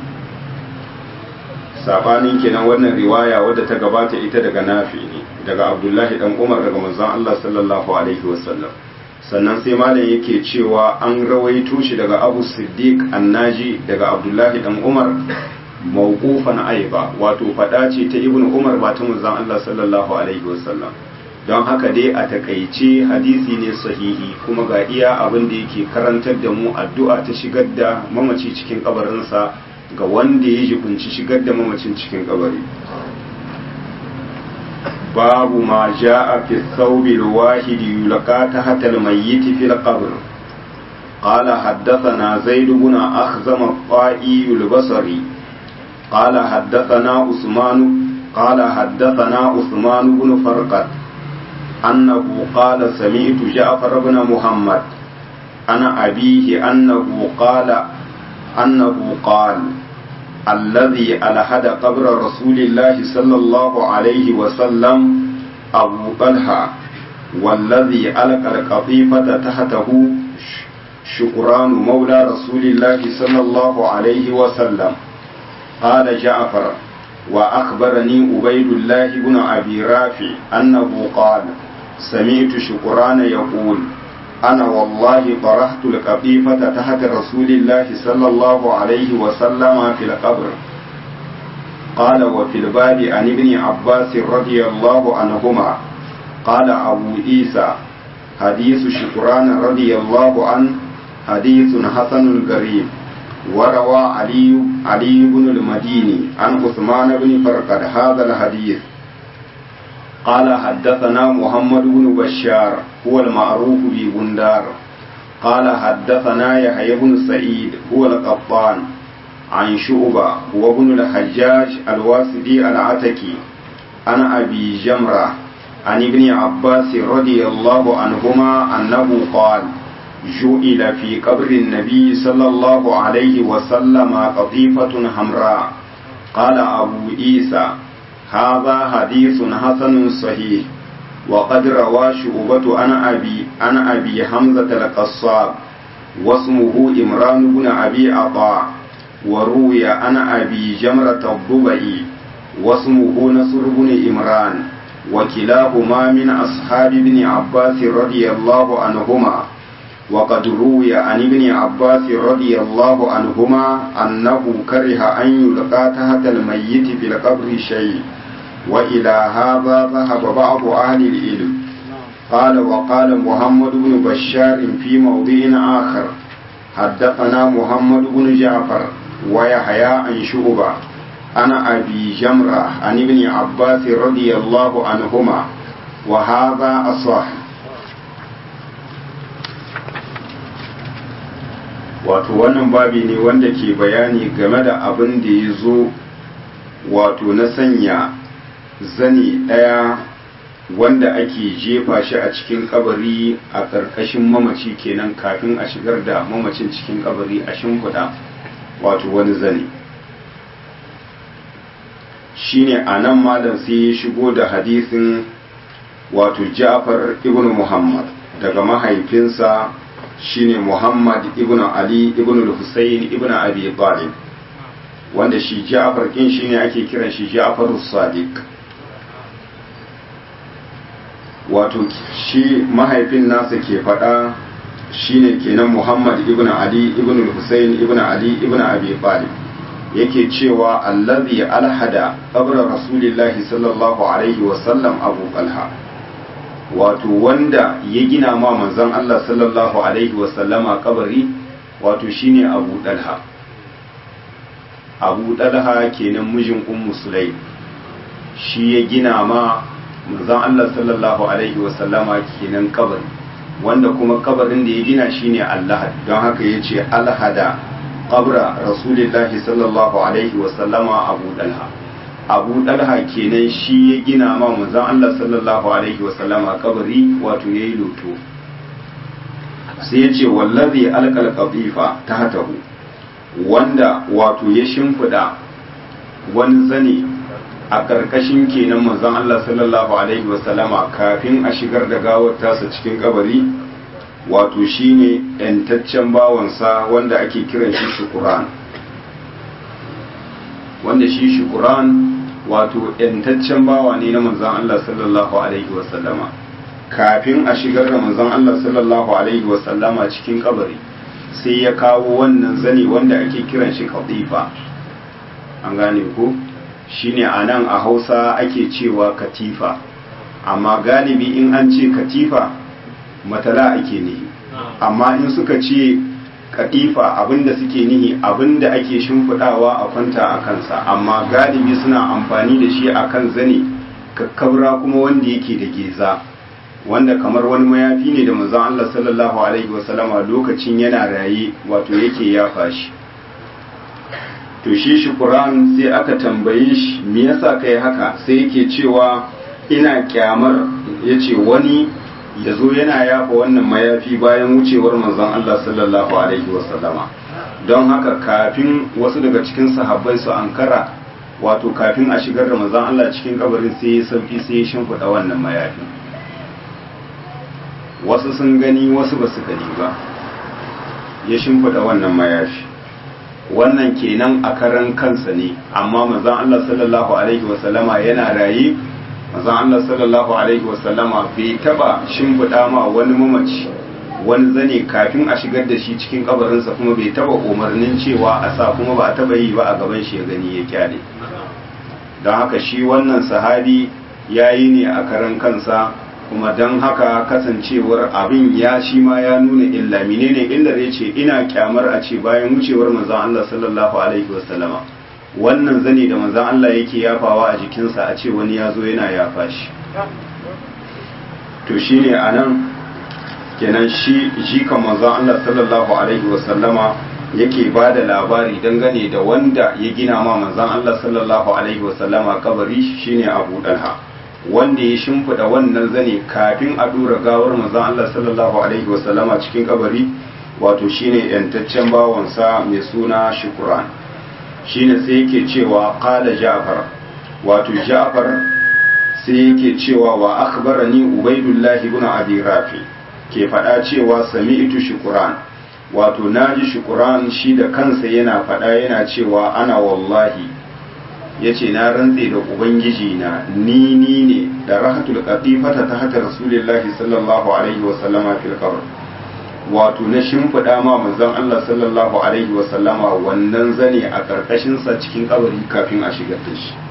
Speaker 1: sabanin kenan wannan riwaya wadda ta gabata ita daga nafi ne daga abdullahi dan umar daga manzon Allah sallallahu alaihi wasallam sannan sai malam yake cewa an rawaito shi daga abu siddiq annaji daga abdullahi dan umar mawqufan aiba wato fada ce ta ibnu umar ba ta manzon Allah sallallahu alaihi wasallam don haka dai a takaice hadisi ne sahihi kuma ga iya abin da yake karantar da mu addu'a ta shigar da mamaci cikin kabarinsa ga wanda ya jibinci shigar da mamacin cikin kabari babu ma ja'a fi thawbil wahidi yulqa tahta al-mayyit fi al-qabr قال حدثنا زيد بن أخزم الطائي البصري قال حدثنا عثمان قال حدثنا عثمان بن فرقد أنه قال سمعت جعفر بن محمد عن أبيه أنه قال أنه قال الذي ألحد قبر رسول الله صلى الله عليه وسلم أبو طلحة والذي ألقى القطيفة تحته شكران مولى رسول الله صلى الله عليه وسلم قال جعفر وأخبرني عبيد الله بن أبي رافع أنه قال سمعت شكران يقول أنا والله طرحت القطيفة تحت رسول الله صلى الله عليه وسلم في القبر قال وفي الباب عن ابن عباس رضي الله عنهما قال أبو عيسى حديث شكران رضي الله عنه حديث حسن غريب وروى علي علي بن المديني عن عثمان بن فرقد هذا الحديث قال حدثنا محمد بن بشار هو المعروف ببندار قال حدثنا يحيى بن سعيد هو القطان عن شعبة وابن الحجاج الواسدي العتكي عن أبي جمرة عن ابن عباس رضي الله عنهما أنه قال جئل في قبر النبي صلى الله عليه وسلم قطيفة حمراء قال أبو عيسى هذا حديث حسن صحيح وقد روى شعبة عن أبي عن أبي حمزة القصاب واسمه إمران بن أبي عطاء وروي عن أبي جمرة الضبعي واسمه نصر بن إمران وكلاهما من أصحاب ابن عباس رضي الله عنهما وقد روي عن ابن عباس رضي الله عنهما أنه كره أن يلقى تحت الميت في القبر شيء وإلى هذا ذهب بعض أهل العلم قال وقال محمد بن بشار في موضع آخر حدثنا محمد بن جعفر ويحيى عن شعبة أنا أبي جمرة عن ابن عباس رضي الله عنهما وهذا أصح wato wannan babi ne wanda ke bayani game da abin da ya zo wato na sanya zane ɗaya wanda ake jefa shi a cikin kabari a ƙarƙashin mamaci kenan kafin a shigar da mamacin cikin kabari a shimfiɗa wato wani zane shine a nan malam sai ya shigo da hadisin wato ja'far ibn muhammad daga mahaifinsa shine muhammad ibn ali ibn husayn ibn abi talib wanda shi ja'far kin shine ake kiran shi ja'far sadiq wato shi mahaifin nasa ke faɗa shine kenan muhammad ibn ali ibn husayn ibn ali ibn abi talib yake cewa allazi alhada qabra rasulillahi sallallahu alaihi wasallam abu talha wato wanda ya gina ma manzon Allah sallallahu alaihi wasallama kabari wato shine abu dalha abu dalha kenan mijin ummu sulaim shi ya gina ma manzon Allah sallallahu alaihi wasallama kenan kabari wanda kuma kabarin da ya gina shine Allah don haka yace alhada qabra rasulillahi sallallahu alaihi wasallama abu dalha abu dalha kenan shi ya gina ma manzon Allah sallallahu alaihi wasallama kabari wato yayi loto sai ya ce wallazi alqal qadifa tahtahu wanda wato ya shimfida wani zane a karkashin kenan manzon Allah sallallahu alaihi wasallama kafin a shigar da gawar tasa cikin kabari wato shine yantaccen bawansa wanda ake kiran shi shukuran wanda shi shukuran wato yantaccen bawa ne na manzon Allah sallallahu alaihi wasallama kafin a shigar da manzon Allah sallallahu alaihi wasallama cikin kabari sai ya kawo wannan zane wanda ake kiran shi katifa an gane ko shine a nan a hausa ake cewa katifa amma galibi in an ce katifa matala ake nihi amma in suka ce katifa abinda suke nihi abinda ake shimfidawa a kwanta a kansa amma galibi suna amfani da shi akan zane kakkabra kuma wanda yake da geza wanda kamar wani mayafi ne da manzon Allah sallallahu alaihi wasallama lokacin yana raye wato yake yafa shi to shi shukuran sai aka tambaye shi me yasa kai haka sai yake cewa ina kyamar yace wani ya zo yana yafa wannan mayafi bayan wucewar manzon Allah sallallahu alaihi wasallama don haka kafin wasu daga cikin sahabbai su ankara wato kafin a shigar da manzon Allah cikin kabarin sai ya sauki sai ya shimfiɗa wannan mayafi wasu sun gani wasu ba su gani ba ya shimfiɗa wannan mayafi wannan kenan a karan kansa ne amma manzon Allah sallallahu alaihi wasallama yana raye manzon Allah sallallahu alaihi wasallama bai taba shimfiɗa ma wani mamaci wani zane kafin a shigar da shi cikin kabarinsa kuma bai taba umarnin cewa a sa kuma ba a taba yi ba a gaban shi ya gani ya kyale don haka shi wannan sahabi ya yi ne a karan kansa kuma don haka kasancewar abin ya shi ma ya nuna illa menene illar ya ce ina kyamar a ce bayan wucewar manzon Allah sallallahu alaihi wasallama wannan zane da manzon Allah yake yafawa a jikinsa a ce wani ya zo yana yafa shi to shine anan kenan shi jikan manzon Allah sallallahu alaihi wasallama yake ba da labari dangane da wanda ya gina ma manzon Allah sallallahu alaihi wasallama kabari shine Abu Dalha wanda ya shimfida wannan zane kafin a dora gawar manzon Allah sallallahu alaihi wasallama cikin kabari wato shine yantaccen bawansa mai suna Shukran shine sai yake cewa qala Ja'far wato Ja'far sai yake cewa wa akhbarani Ubaydullah ibn Abi Rafi ke faɗa cewa sami'tu Shukran wato naji Shukran shi da kansa yana faɗa yana cewa ana wallahi yace na rantse da ubangiji na ni ni ne da rahatul qatifata ta hata rasulullahi sallallahu alaihi wa sallama fil qabr wato na shimfiɗa ma manzon Allah sallallahu alaihi wa sallama wannan zane a karkashin sa cikin kabari kafin a shigar da shi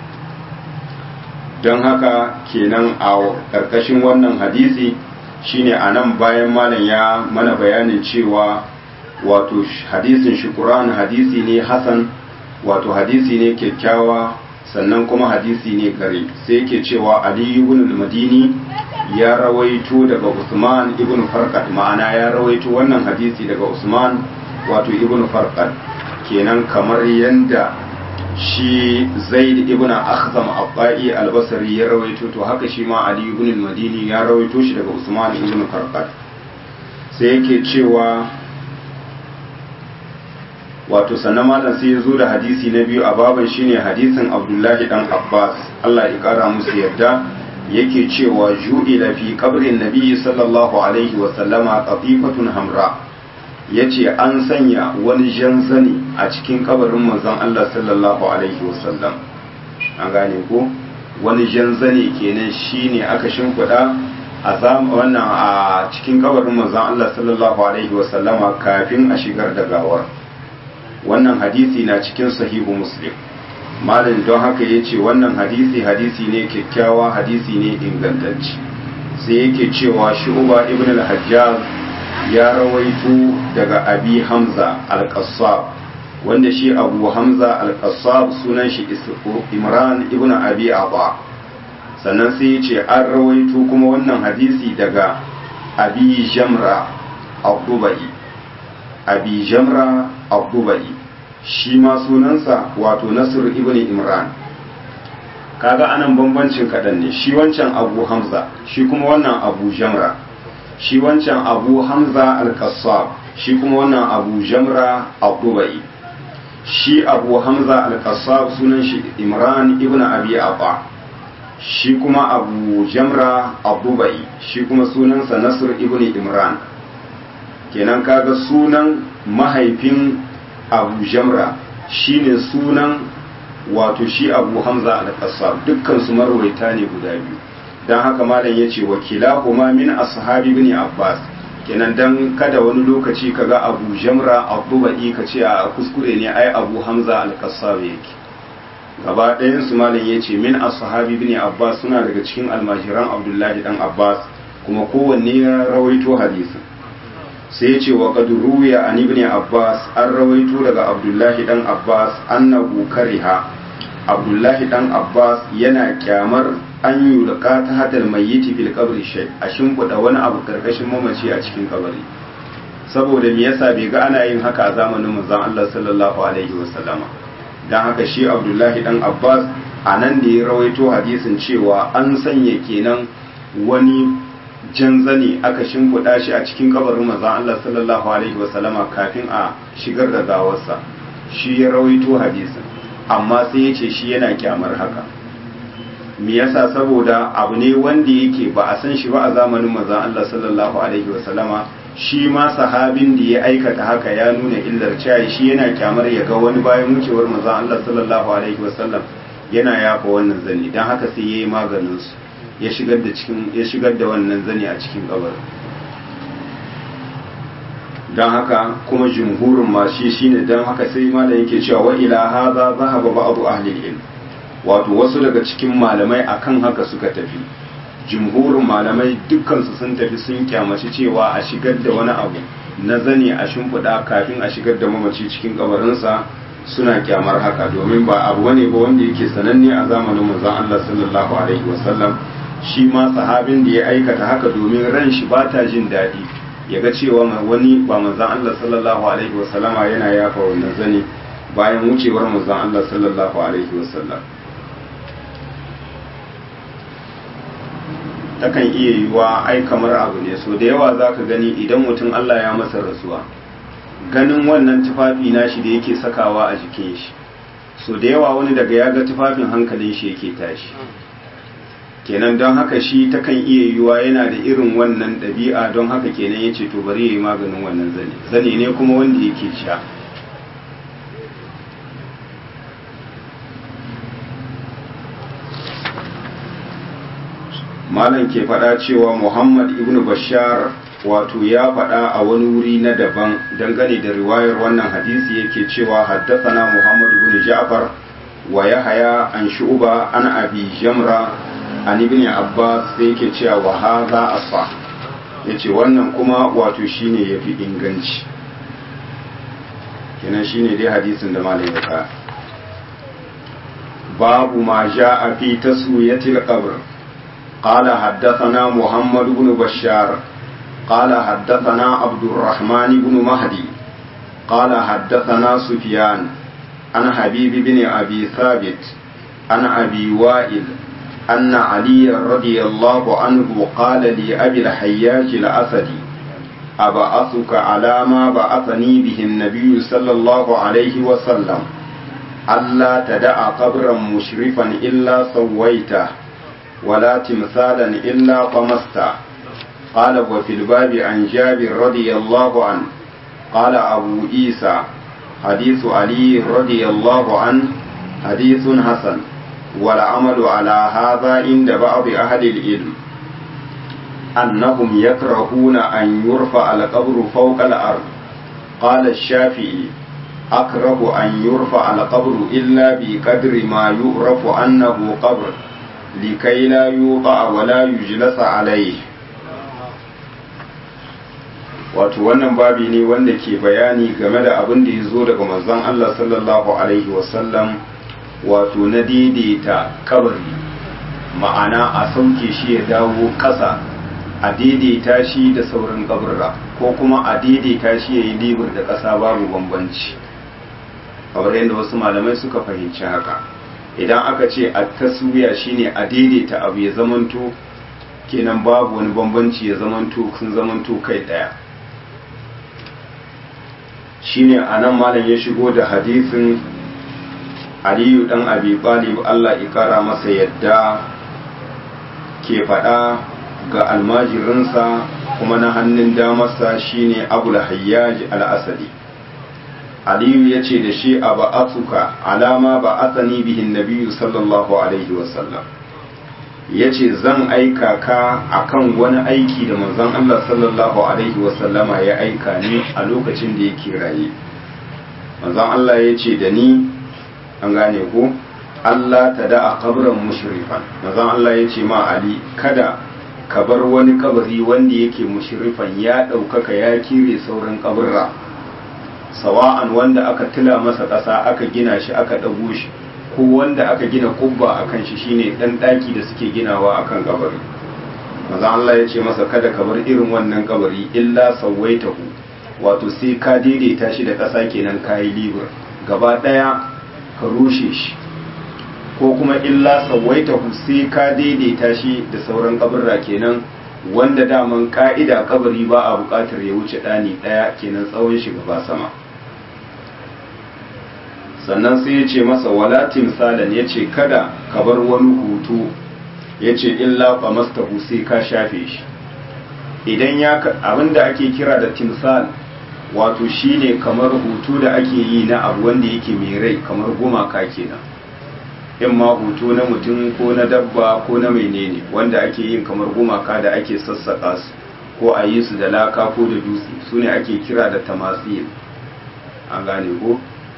Speaker 1: don haka kenan a karkashin wannan hadisi shine anan bayan malam ya mana bayanin cewa wato hadisin shukuran hadisi ne hasan wato hadisi ne kyakkyawa sannan kuma hadisi ne gare sai yake cewa ali ibn al-madini ya rawaito daga usman ibn farqat ma'ana ya rawaito wannan hadisi daga usman wato ibn farqat kenan kamar yanda shi zaid ibn akhzam abba'i al-basri ya rawaito to haka shi ma ali ibn al-madini ya rawaito shi daga usman ibn farqat sai yake cewa wato sannan malam sai ya zo da hadisi na biyu a baban shine hadisin abdullahi dan abbas allah ya kara musu yadda yake cewa ju'ila fi qabrin nabi sallallahu alaihi wa sallama qatifatun hamra yace an sanya wani jan zani a cikin kabarin manzon allah sallallahu alaihi wa sallam an gane ko wani jan zani kenan shine aka shimfiɗa a wannan a cikin kabarin manzon allah sallallahu alaihi wa sallama kafin a shigar da gawar wannan hadisi na cikin sahihu muslim malin don haka ya ce wannan hadisi hadisi ne kyakkyawa hadisi ne ingantacci sai yake cewa shu'uba ibn al-hajjaz ya rawaito daga abi hamza al-qassab wanda shi abu hamza al-qassab sunan shi imran ibn abi aba sannan sai ya ce an rawaito kuma wannan hadisi daga abi jamra abdubai abi jamra abdubai shi ma sunansa wato nasir ibn imran kaga anan bambancin kaɗan ne shi wancan abu hamza shi kuma wannan abu jamra shi wancan abu hamza al-qassab shi kuma wannan abu jamra abdubai shi abu hamza al-qassab sunan shi imran ibn abi aba shi kuma abu jamra abdubai shi kuma sunansa nasir ibn imran kenan kaga sunan mahaifin abu jamra shine sunan wato shi abu hamza al-qassab dukkan su marwaita ne guda biyu dan haka malam yace wakila kuma min ashabi ibn abbas kenan dan kada wani lokaci kaga abu jamra abu ba'i ka ce a kuskure ne ai abu hamza al-qassab yake gaba ɗayan su malam yace min ashabi ibn abbas suna daga cikin almajiran abdullahi dan abbas kuma kowanne ya rawaito hadisin sai ce wa qad ruwiya an ibn abbas an rawaito daga abdullahi dan abbas annahu kariha abdullahi dan abbas yana kyamar an yulqa ta hadal mayyiti fil qabri shay a shimfiɗa wani abu karkashin mamaci a cikin kabari saboda me yasa bai ga ana yin haka a zamanin manzon Allah sallallahu alaihi wasallama dan haka shi abdullahi dan abbas a nan da ya rawaito hadisin cewa an sanya kenan wani jan zane aka shimfiɗa shi a cikin kabarin manzon Allah sallallahu alaihi wasallama kafin a shigar da gawarsa shi ya rawaito hadisin amma sai ya ce shi yana kyamar haka me yasa saboda abu ne wanda yake ba a san shi ba a zamanin manzon Allah sallallahu alaihi wasallama shi ma sahabin da ya aikata haka ya nuna illar cewa shi yana kyamar ya ga wani bayan wucewar manzon Allah sallallahu alaihi wasallam yana yafa wannan zani dan haka sai yayi maganin su ya shigar da cikin ya shigar da wannan zani a cikin kabarin dan haka kuma jumhurin ma shi shine dan haka sai malam yake cewa wa ila hadha zahaba ba'du ahli ilm wato wasu daga cikin malamai akan haka suka tafi jumhurin malamai dukkansu sun tafi sun kyamaci cewa a shigar da wani abu na zane a shimfiɗa kafin a shigar da mamaci cikin kabarinsa suna kyamar haka domin ba abu wane ba wanda yake sananne a zamanin manzon Allah sallallahu alaihi wasallam shi ma sahabin da ya aikata haka domin ran shi ba ta jin daɗi ya ga cewa wani ba manzon Allah sallallahu alaihi wasallama yana yafa wannan zane bayan wucewar manzon Allah sallallahu alaihi wasallam takan iya yiwuwa ai kamar abu ne so da yawa za ka gani idan mutum Allah ya masa rasuwa ganin wannan tufafi nashi da yake sakawa a jikin shi so da yawa wani daga ya ga tufafin hankalin shi yake tashi kenan don haka shi takan iya yiwuwa yana da irin wannan ɗabi'a don haka kenan ya ce to bari ya yi maganin wannan zane zane ne kuma wanda yake sha malam ke faɗa cewa muhammad ibn bashar wato ya faɗa a wani wuri na daban dangane da riwayar wannan hadisi yake cewa haddathana muhammad ibn ja'far wa yahaya an shu'ba an abi jamra an ibn abbas sai yake cewa wa hadha asfa yace wannan kuma wato shine yafi inganci kenan shine dai hadisin da malam ya ka babu ma ja'a fi taswiyatil qabr قال حدثنا محمد بن بشار قال حدثنا عبد الرحمن بن مهدي قال حدثنا سفيان عن حبيب بن أبي ثابت عن أبي وائل أن علي رضي الله عنه قال لأبي الحياج الأسدي أبعثك على ما بعثني به النبي صلى الله عليه وسلم ألا تدع قبرا مشرفا إلا سويته ولا تمثالا إلا طمسته قال وفي الباب عن جابر رضي الله عنه قال أبو عيسى حديث علي رضي الله عنه حديث حسن والعمل على هذا عند بعض أهل العلم أنهم يكرهون أن يرفع القبر فوق الأرض قال الشافعي أكره أن يرفع القبر إلا بقدر ما يعرف أنه قبر لكي لا يوضع ولا يجلس عليه wato wannan babi ne wanda ke bayani game da abin da ya zo daga manzon Allah sallallahu alaihi wasallam wato na daidaita kabari ma'ana a sauke shi ya dawo ƙasa a daidaita shi da sauran kabarra ko kuma a daidaita shi ya yi libur da ƙasa babu bambanci kamar yadda wasu malamai suka fahimci haka idan aka ce a taswiya shine a daidaita abu ya zamanto kenan babu wani bambanci ya zamanto sun zamanto kai daya shine anan malam ya shigo da hadisin aliyu dan abi talib Allah ya kara masa yadda ke faɗa ga almajirinsa kuma na hannun damarsa shine abul hayyaj al-asadi aliyu ya ce da shi a ba'atuka alama ba'athani bihin nabiyu sallallahu alaihi wasallam ya ce zan aika ka akan wani aiki da manzon Allah sallallahu alaihi wasallama ya aika ni a lokacin da yake raye manzon Allah ya ce da ni an gane ko Allah ta da a kabran mushrifan manzon Allah ya ce ma Ali kada ka bar wani kabari wanda yake mushrifan ya ɗaukaka ya kire sauran kaburra sawa'an wanda aka tila masa ƙasa aka gina shi aka ɗago shi ko wanda aka gina kubba a kan shi shine ɗan ɗaki da suke ginawa a kan kabari maza Allah ya ce masa kada ka bar irin wannan kabari illa sawaitahu wato sai ka daidaita shi da ƙasa kenan kayi libur gaba ɗaya ka rushe shi ko kuma illa sawaitahu sai ka daidaita shi da sauran kabarra kenan wanda daman ka'ida kabari ba a buƙatar ya wuce ɗani ɗaya kenan tsawon shi gaba sama sannan sai ya ce masa wala timsalan ya ce kada ka bar wani hutu ya ce illa qamastahu sai ka shafe shi idan ya abinda ake kira da timsal wato shine kamar hutu da ake yi na abu wanda yake mai rai kamar gumaka kenan in ma hutu na mutum ko na dabba ko na menene wanda ake yin kamar gumaka da ake sassaƙa su ko a yi su da laka ko da dutse su ne ake kira da tamasil an gane ko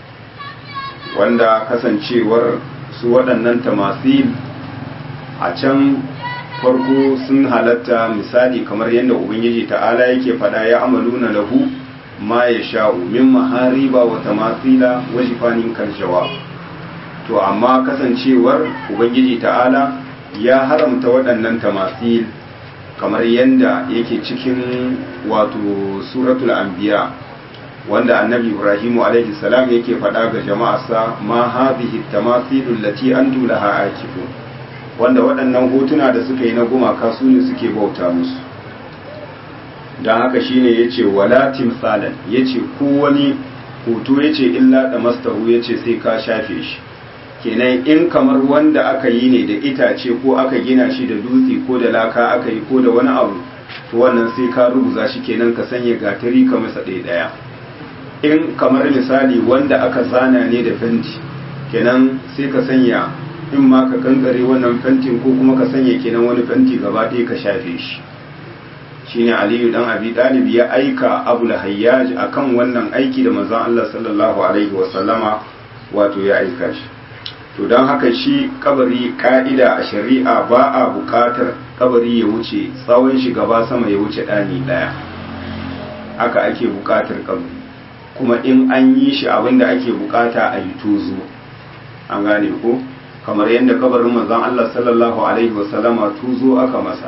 Speaker 1: wanda kasancewar su waɗannan tamasil a can farko sun halatta misali kamar yadda ubangiji ta'ala yake faɗa ya amaluna lahu ma ya sha'u min mahariba wa tamasila wa shifanin karshawa to amma kasancewar ubangiji ta'ala ya haramta waɗannan tamasil kamar yadda yake cikin wato suratul anbiya wanda annabi ibrahimu alaihi salam yake faɗa ga jama'arsa ma hadhihi tamasilul lati antum laha akifun wanda waɗannan hotuna da suka yi na gumaka su ne suke bauta musu don haka shine yace wala timsalan yace ko wani hoto yace illa da mastahu yace sai ka shafe shi kenan in kamar wanda aka yi ne da itace ko aka gina shi da dutse ko da laka aka yi ko da wani abu to wannan sai ka rubuza shi kenan ka sanya gatari ka masa ɗaya ɗaya in kamar misali wanda aka zana ne da fenti kenan sai ka sanya in ma ka kankare wannan fentin ko kuma ka sanya kenan wani fenti gaba ɗaya ka shafe shi shine aliyu dan abi talib ya aika abu hayyaj akan wannan aiki da manzon Allah sallallahu alaihi wa sallama wato ya aika shi to don haka shi kabari ka'ida a shari'a ba a bukatar kabari ya wuce tsawon shi gaba sama ya wuce ɗani ɗaya haka ake bukatar kabari kuma in an yi shi abinda ake bukata a yi tozo an gane ko kamar yadda kabarin manzon Allah sallallahu alaihi wasallama tozo aka masa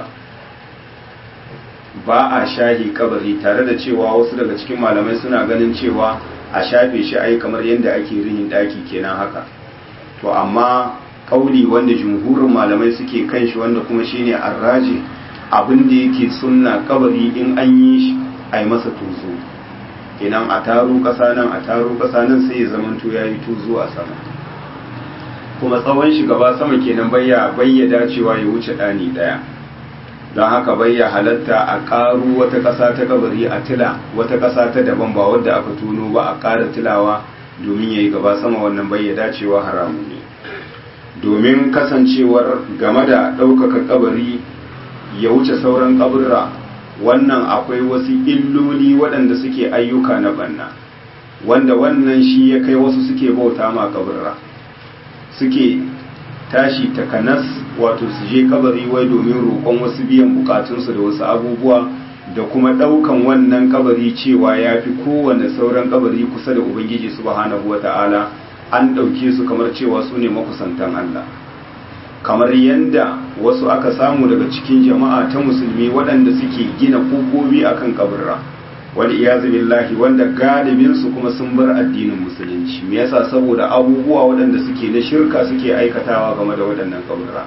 Speaker 1: ba a shahi kabari tare da cewa wasu daga cikin malamai suna ganin cewa a shafe shi ai kamar yadda ake rihin daki kenan haka to amma kauli wanda jumhurin malamai suke kan shi wanda kuma shine arraji abin da yake sunna kabari in an yi shi a yi masa tuzo kenan a taro kasa nan a taro kasa nan sai ya zamanto ya yi tuzo a sama kuma tsawon shi gaba sama kenan bayya bayya dacewa ya wuce ɗani ɗaya don haka bayya halatta a ƙaru wata ƙasa ta kabari a tila wata ƙasa ta daban ba wadda aka tuno ba a ƙara tilawa domin ya yi gaba sama wannan bayya dacewa haramu ne domin kasancewar game da ɗaukaka kabari ya wuce sauran kaburra wannan akwai wasu illoli waɗanda suke ayyuka na banna wanda wannan shi ya kai wasu suke bauta ma kaburra suke tashi takanas wato su je kabari wai domin roƙon wasu biyan bukatunsu da wasu abubuwa da kuma ɗaukan wannan kabari cewa ya fi kowane sauran kabari kusa da ubangiji subhanahu wa ta'ala an ɗauke su kamar cewa su ne makusantan Allah kamar yadda wasu aka samu daga cikin jama'a ta musulmi waɗanda suke gina kogobi akan kaburra wal iyazu billahi wanda galibin su kuma sun bar addinin musulunci me yasa saboda abubuwa waɗanda suke na shirka suke aikatawa game da waɗannan kaburra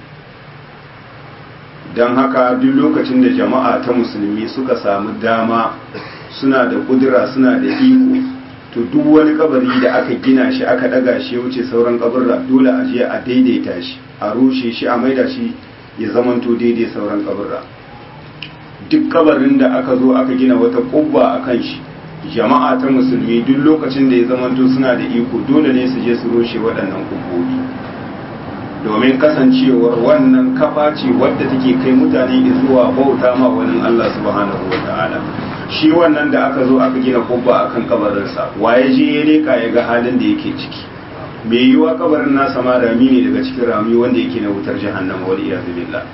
Speaker 1: don haka duk lokacin da jama'a ta musulmi suka samu dama suna da kudura suna da iko to duk wani kabari da aka gina shi aka daga shi wuce sauran kaburra dole a je a daidaita shi a rushe shi a maida shi ya zamanto daidai sauran kaburra duk kabarin da aka zo aka gina wata kubba a kan shi jama'a ta musulmi duk lokacin da ya zamanto suna da iko dole ne su je su rushe waɗannan kubbobi domin kasancewar wannan kafa ce wadda take kai mutane zuwa bauta ma wani Allah subhanahu wa ta'ala shi wannan da aka zo aka gina kubba akan kabarinsa waye je ya leka ya ga halin da yake ciki mai yiwa kabarin nasa ma rami ne daga cikin rami wanda yake na wutar jahannama wal iyaz billah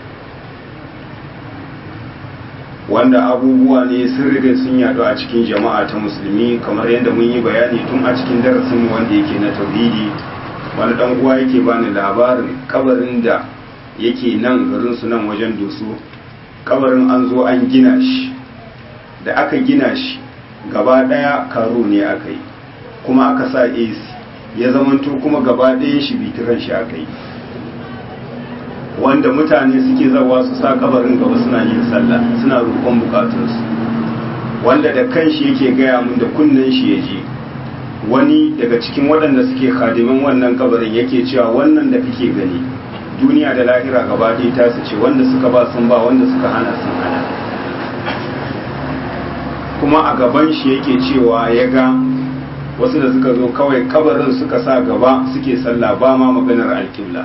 Speaker 1: wanda abubuwa ne sun riga sun yadu a cikin jama'a ta musulmi kamar yadda mun yi bayani tun a cikin darasinmu wanda yake na tauhidi wani dan uwa yake bani labarin kabarin da yake nan garin su nan wajen doso kabarin an zo an gina shi da aka gina shi gaba daya karo ne aka yi kuma aka sa AC ya zamanto kuma gaba ɗayan shi bitiran shi aka yi wanda mutane suke zawa su sa kabarin gaba suna yin sallah suna roƙon bukatunsu wanda da kanshi yake gaya mun da kunnen shi ya ji wani daga cikin waɗanda suke khadimin wannan kabarin yake cewa wannan da kake gani duniya da lahira gaba ɗaya ta su ce wanda suka ba sun ba wanda suka hana sun hana kuma a gaban shi yake cewa ya ga wasu da suka zo kawai kabarin suka sa gaba suke sallah ba ma maganar alƙibla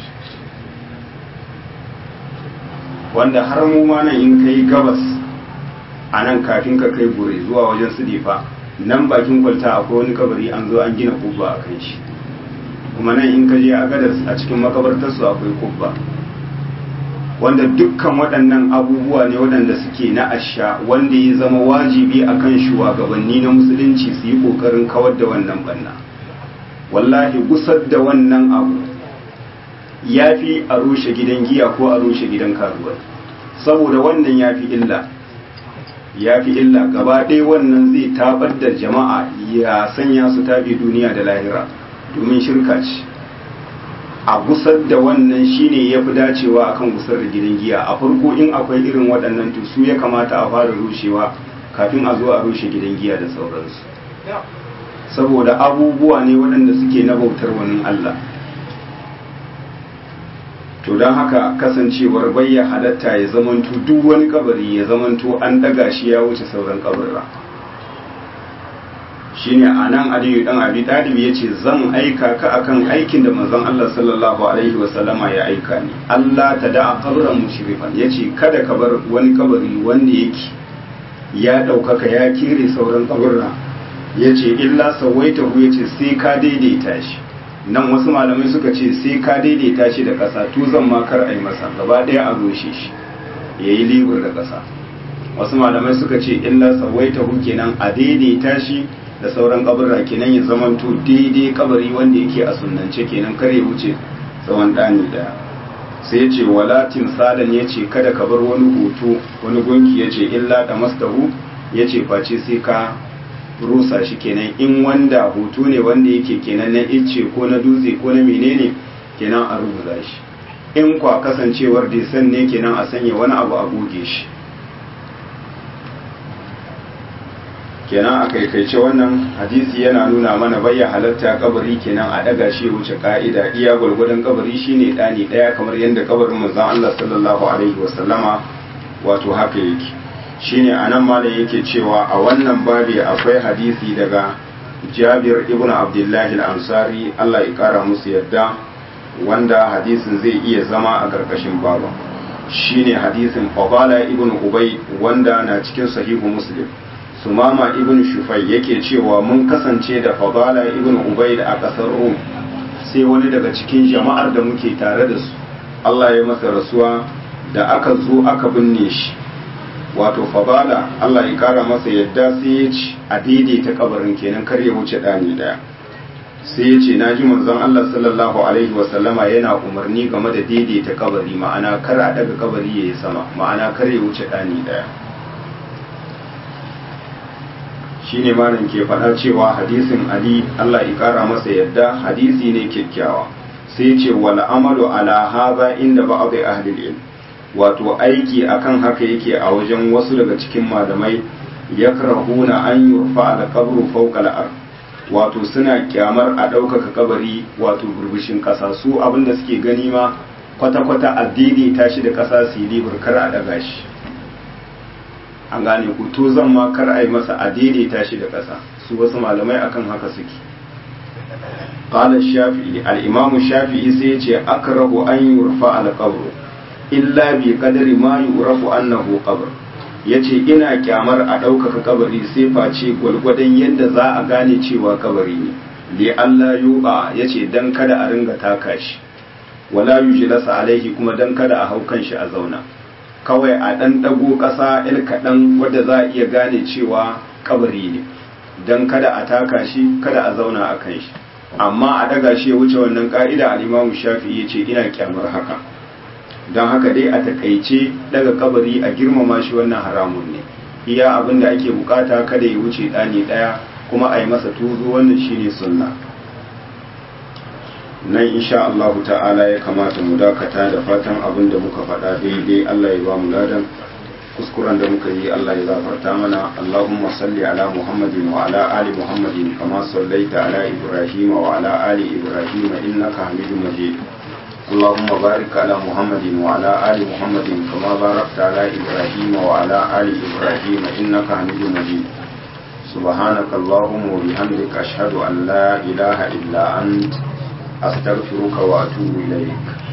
Speaker 1: wanda har mu ma nan in kai gabas a nan kafin ka kai gure zuwa wajen su difa nan bakin kwalta akwai wani kabari an zo an gina kubba a kan shi kuma nan in ka je a gadar a cikin makabartarsu akwai kubba wanda dukkan waɗannan abubuwa ne waɗanda suke na asha wanda ya zama wajibi a kan shugabanni na musulunci su yi ƙoƙarin kawar da wannan banna wallahi gusar da wannan abu ya fi a rushe gidan giya ko a rushe gidan karuwa saboda wannan ya fi illa ya fi illa gaba ɗaya wannan zai tabar da jama'a ya sanya su tabi duniya da lahira domin shirka ce a gusar da wannan shine ya fi dacewa akan gusar da gidan giya a farko in akwai irin waɗannan to su ya kamata a fara rushewa kafin a zo a rushe gidan giya da sauransu saboda abubuwa ne waɗanda suke na bautar wani Allah to don haka kasancewar bayya halatta ya zamanto duk wani kabari ya zamanto an daga shi ya wuce sauran kabarra shine a nan aliyu dan abi talib ya ce zan aika ka akan aikin da manzon Allah sallallahu alaihi wasallama ya aika ni Allah ta da kabran mushrifan ya ce kada ka bar wani kabari wanda yake ya ɗaukaka ya kere sauran kabarra ya ce illa sawaitahu ya ce sai ka daidaita shi nan wasu malamai suka ce sai ka daidaita shi da ƙasa tuzan ma kar a yi masa gaba ɗaya a rushe shi ya yi libur da ƙasa wasu malamai suka ce illa sawaita hu kenan a daidaita shi da sauran kabarra kenan ya zamanto daidai kabari wanda yake a sunnance kenan kar ya wuce tsawon ɗani ɗaya sai ya ce wala timsalan ya ce kada ka bar wani hoto wani gunki ya ce illa da mastahu ya ce face sai ka rusa shi kenan in wanda hutu ne wanda yake kenan na icce ko na dutse ko na menene kenan a rubuta shi in kwa kasancewar disan ne kenan a sanya wani abu a goge shi kenan a kaikaice wannan hadisi yana nuna mana bayya halatta kabari kenan a daga shi wuce ka'ida iya gwargwadon kabari shine dani daya kamar yadda kabarin manzon Allah sallallahu alaihi wasallama wato haka yake shine anan malam yake cewa a wannan babi akwai hadisi daga Jabir ibn Abdullah al-Ansari Allah ya kara musu yadda wanda hadisin zai iya zama a karkashin babu shine hadisin Fadala ibn Ubay wanda na cikin sahihu Muslim Sumama ibn Shufai yake cewa mun kasance da Fadala ibn Ubay a kasar Rum sai wani daga cikin jama'ar da muke tare da su Allah ya masa rasuwa da aka zo aka binne shi wato fabala Allah ya kara masa yadda sai ya ci a daidaita kabarin kenan kar ya wuce dani daya sai ya ce na ji manzon Allah sallallahu alaihi wasallama yana umarni game da daidaita kabari ma'ana kar a daga kabari yayi sama ma'ana kar ya wuce dani daya shine malam ke faɗa cewa hadisin Ali Allah ya kara masa yadda hadisi ne kyakkyawa sai ce wal amalu ala hadha inda ba'd ahli ilm wato aiki akan haka yake a wajen wasu daga cikin malamai ya karahuna an yurfa al qabru fawqa al ard wato suna kyamar a ɗaukaka kabari wato burbushin ƙasa su abinda suke gani ma kwata-kwata addini tashi da ƙasa su yi libur kar a daga shi an gane ku to zan ma kar a yi masa addini tashi da ƙasa su wasu malamai akan haka suke qala shafi'i al-imam shafi'i sai ya ce akrahu an yurfa al-qabru illa bi qadari ma yurafu annahu qabr yace ina kyamar a ɗaukaka kabari sai face gwalgwadon yadda za a gane cewa kabari ne li Allah yuba yace dan kada a ringa taka shi wala yujlasa alaihi kuma dan kada a hau kan shi a zauna kawai a dan dago ƙasa il kaɗan wadda za a iya gane cewa kabari ne dan kada a taka shi kada a zauna a kan shi amma a daga shi ya wuce wannan ka'ida al-Imam Shafi'i yace ina kyamar haka don haka dai a takaice daga kabari a girmama shi wannan haramun ne iya abin da ake bukata kada ya wuce ɗani ɗaya kuma a yi masa tuzo wannan shine sunna nan insha Allah ta'ala ya kamata mu dakata da fatan abin da muka faɗa daidai Allah ya ba mu ladan kuskuren da muka yi Allah ya gafarta mana Allahumma salli ala Muhammadin wa ala ali Muhammadin kama sallaita ala Ibrahim wa ala ali Ibrahim innaka Hamidum Majid اللهم بارك على محمد وعلى آل محمد كما باركت على إبراهيم وعلى آل إبراهيم إنك حميد مجيد سبحانك اللهم وبحمدك أشهد أن لا إله إلا أنت أستغفرك وأتوب إليك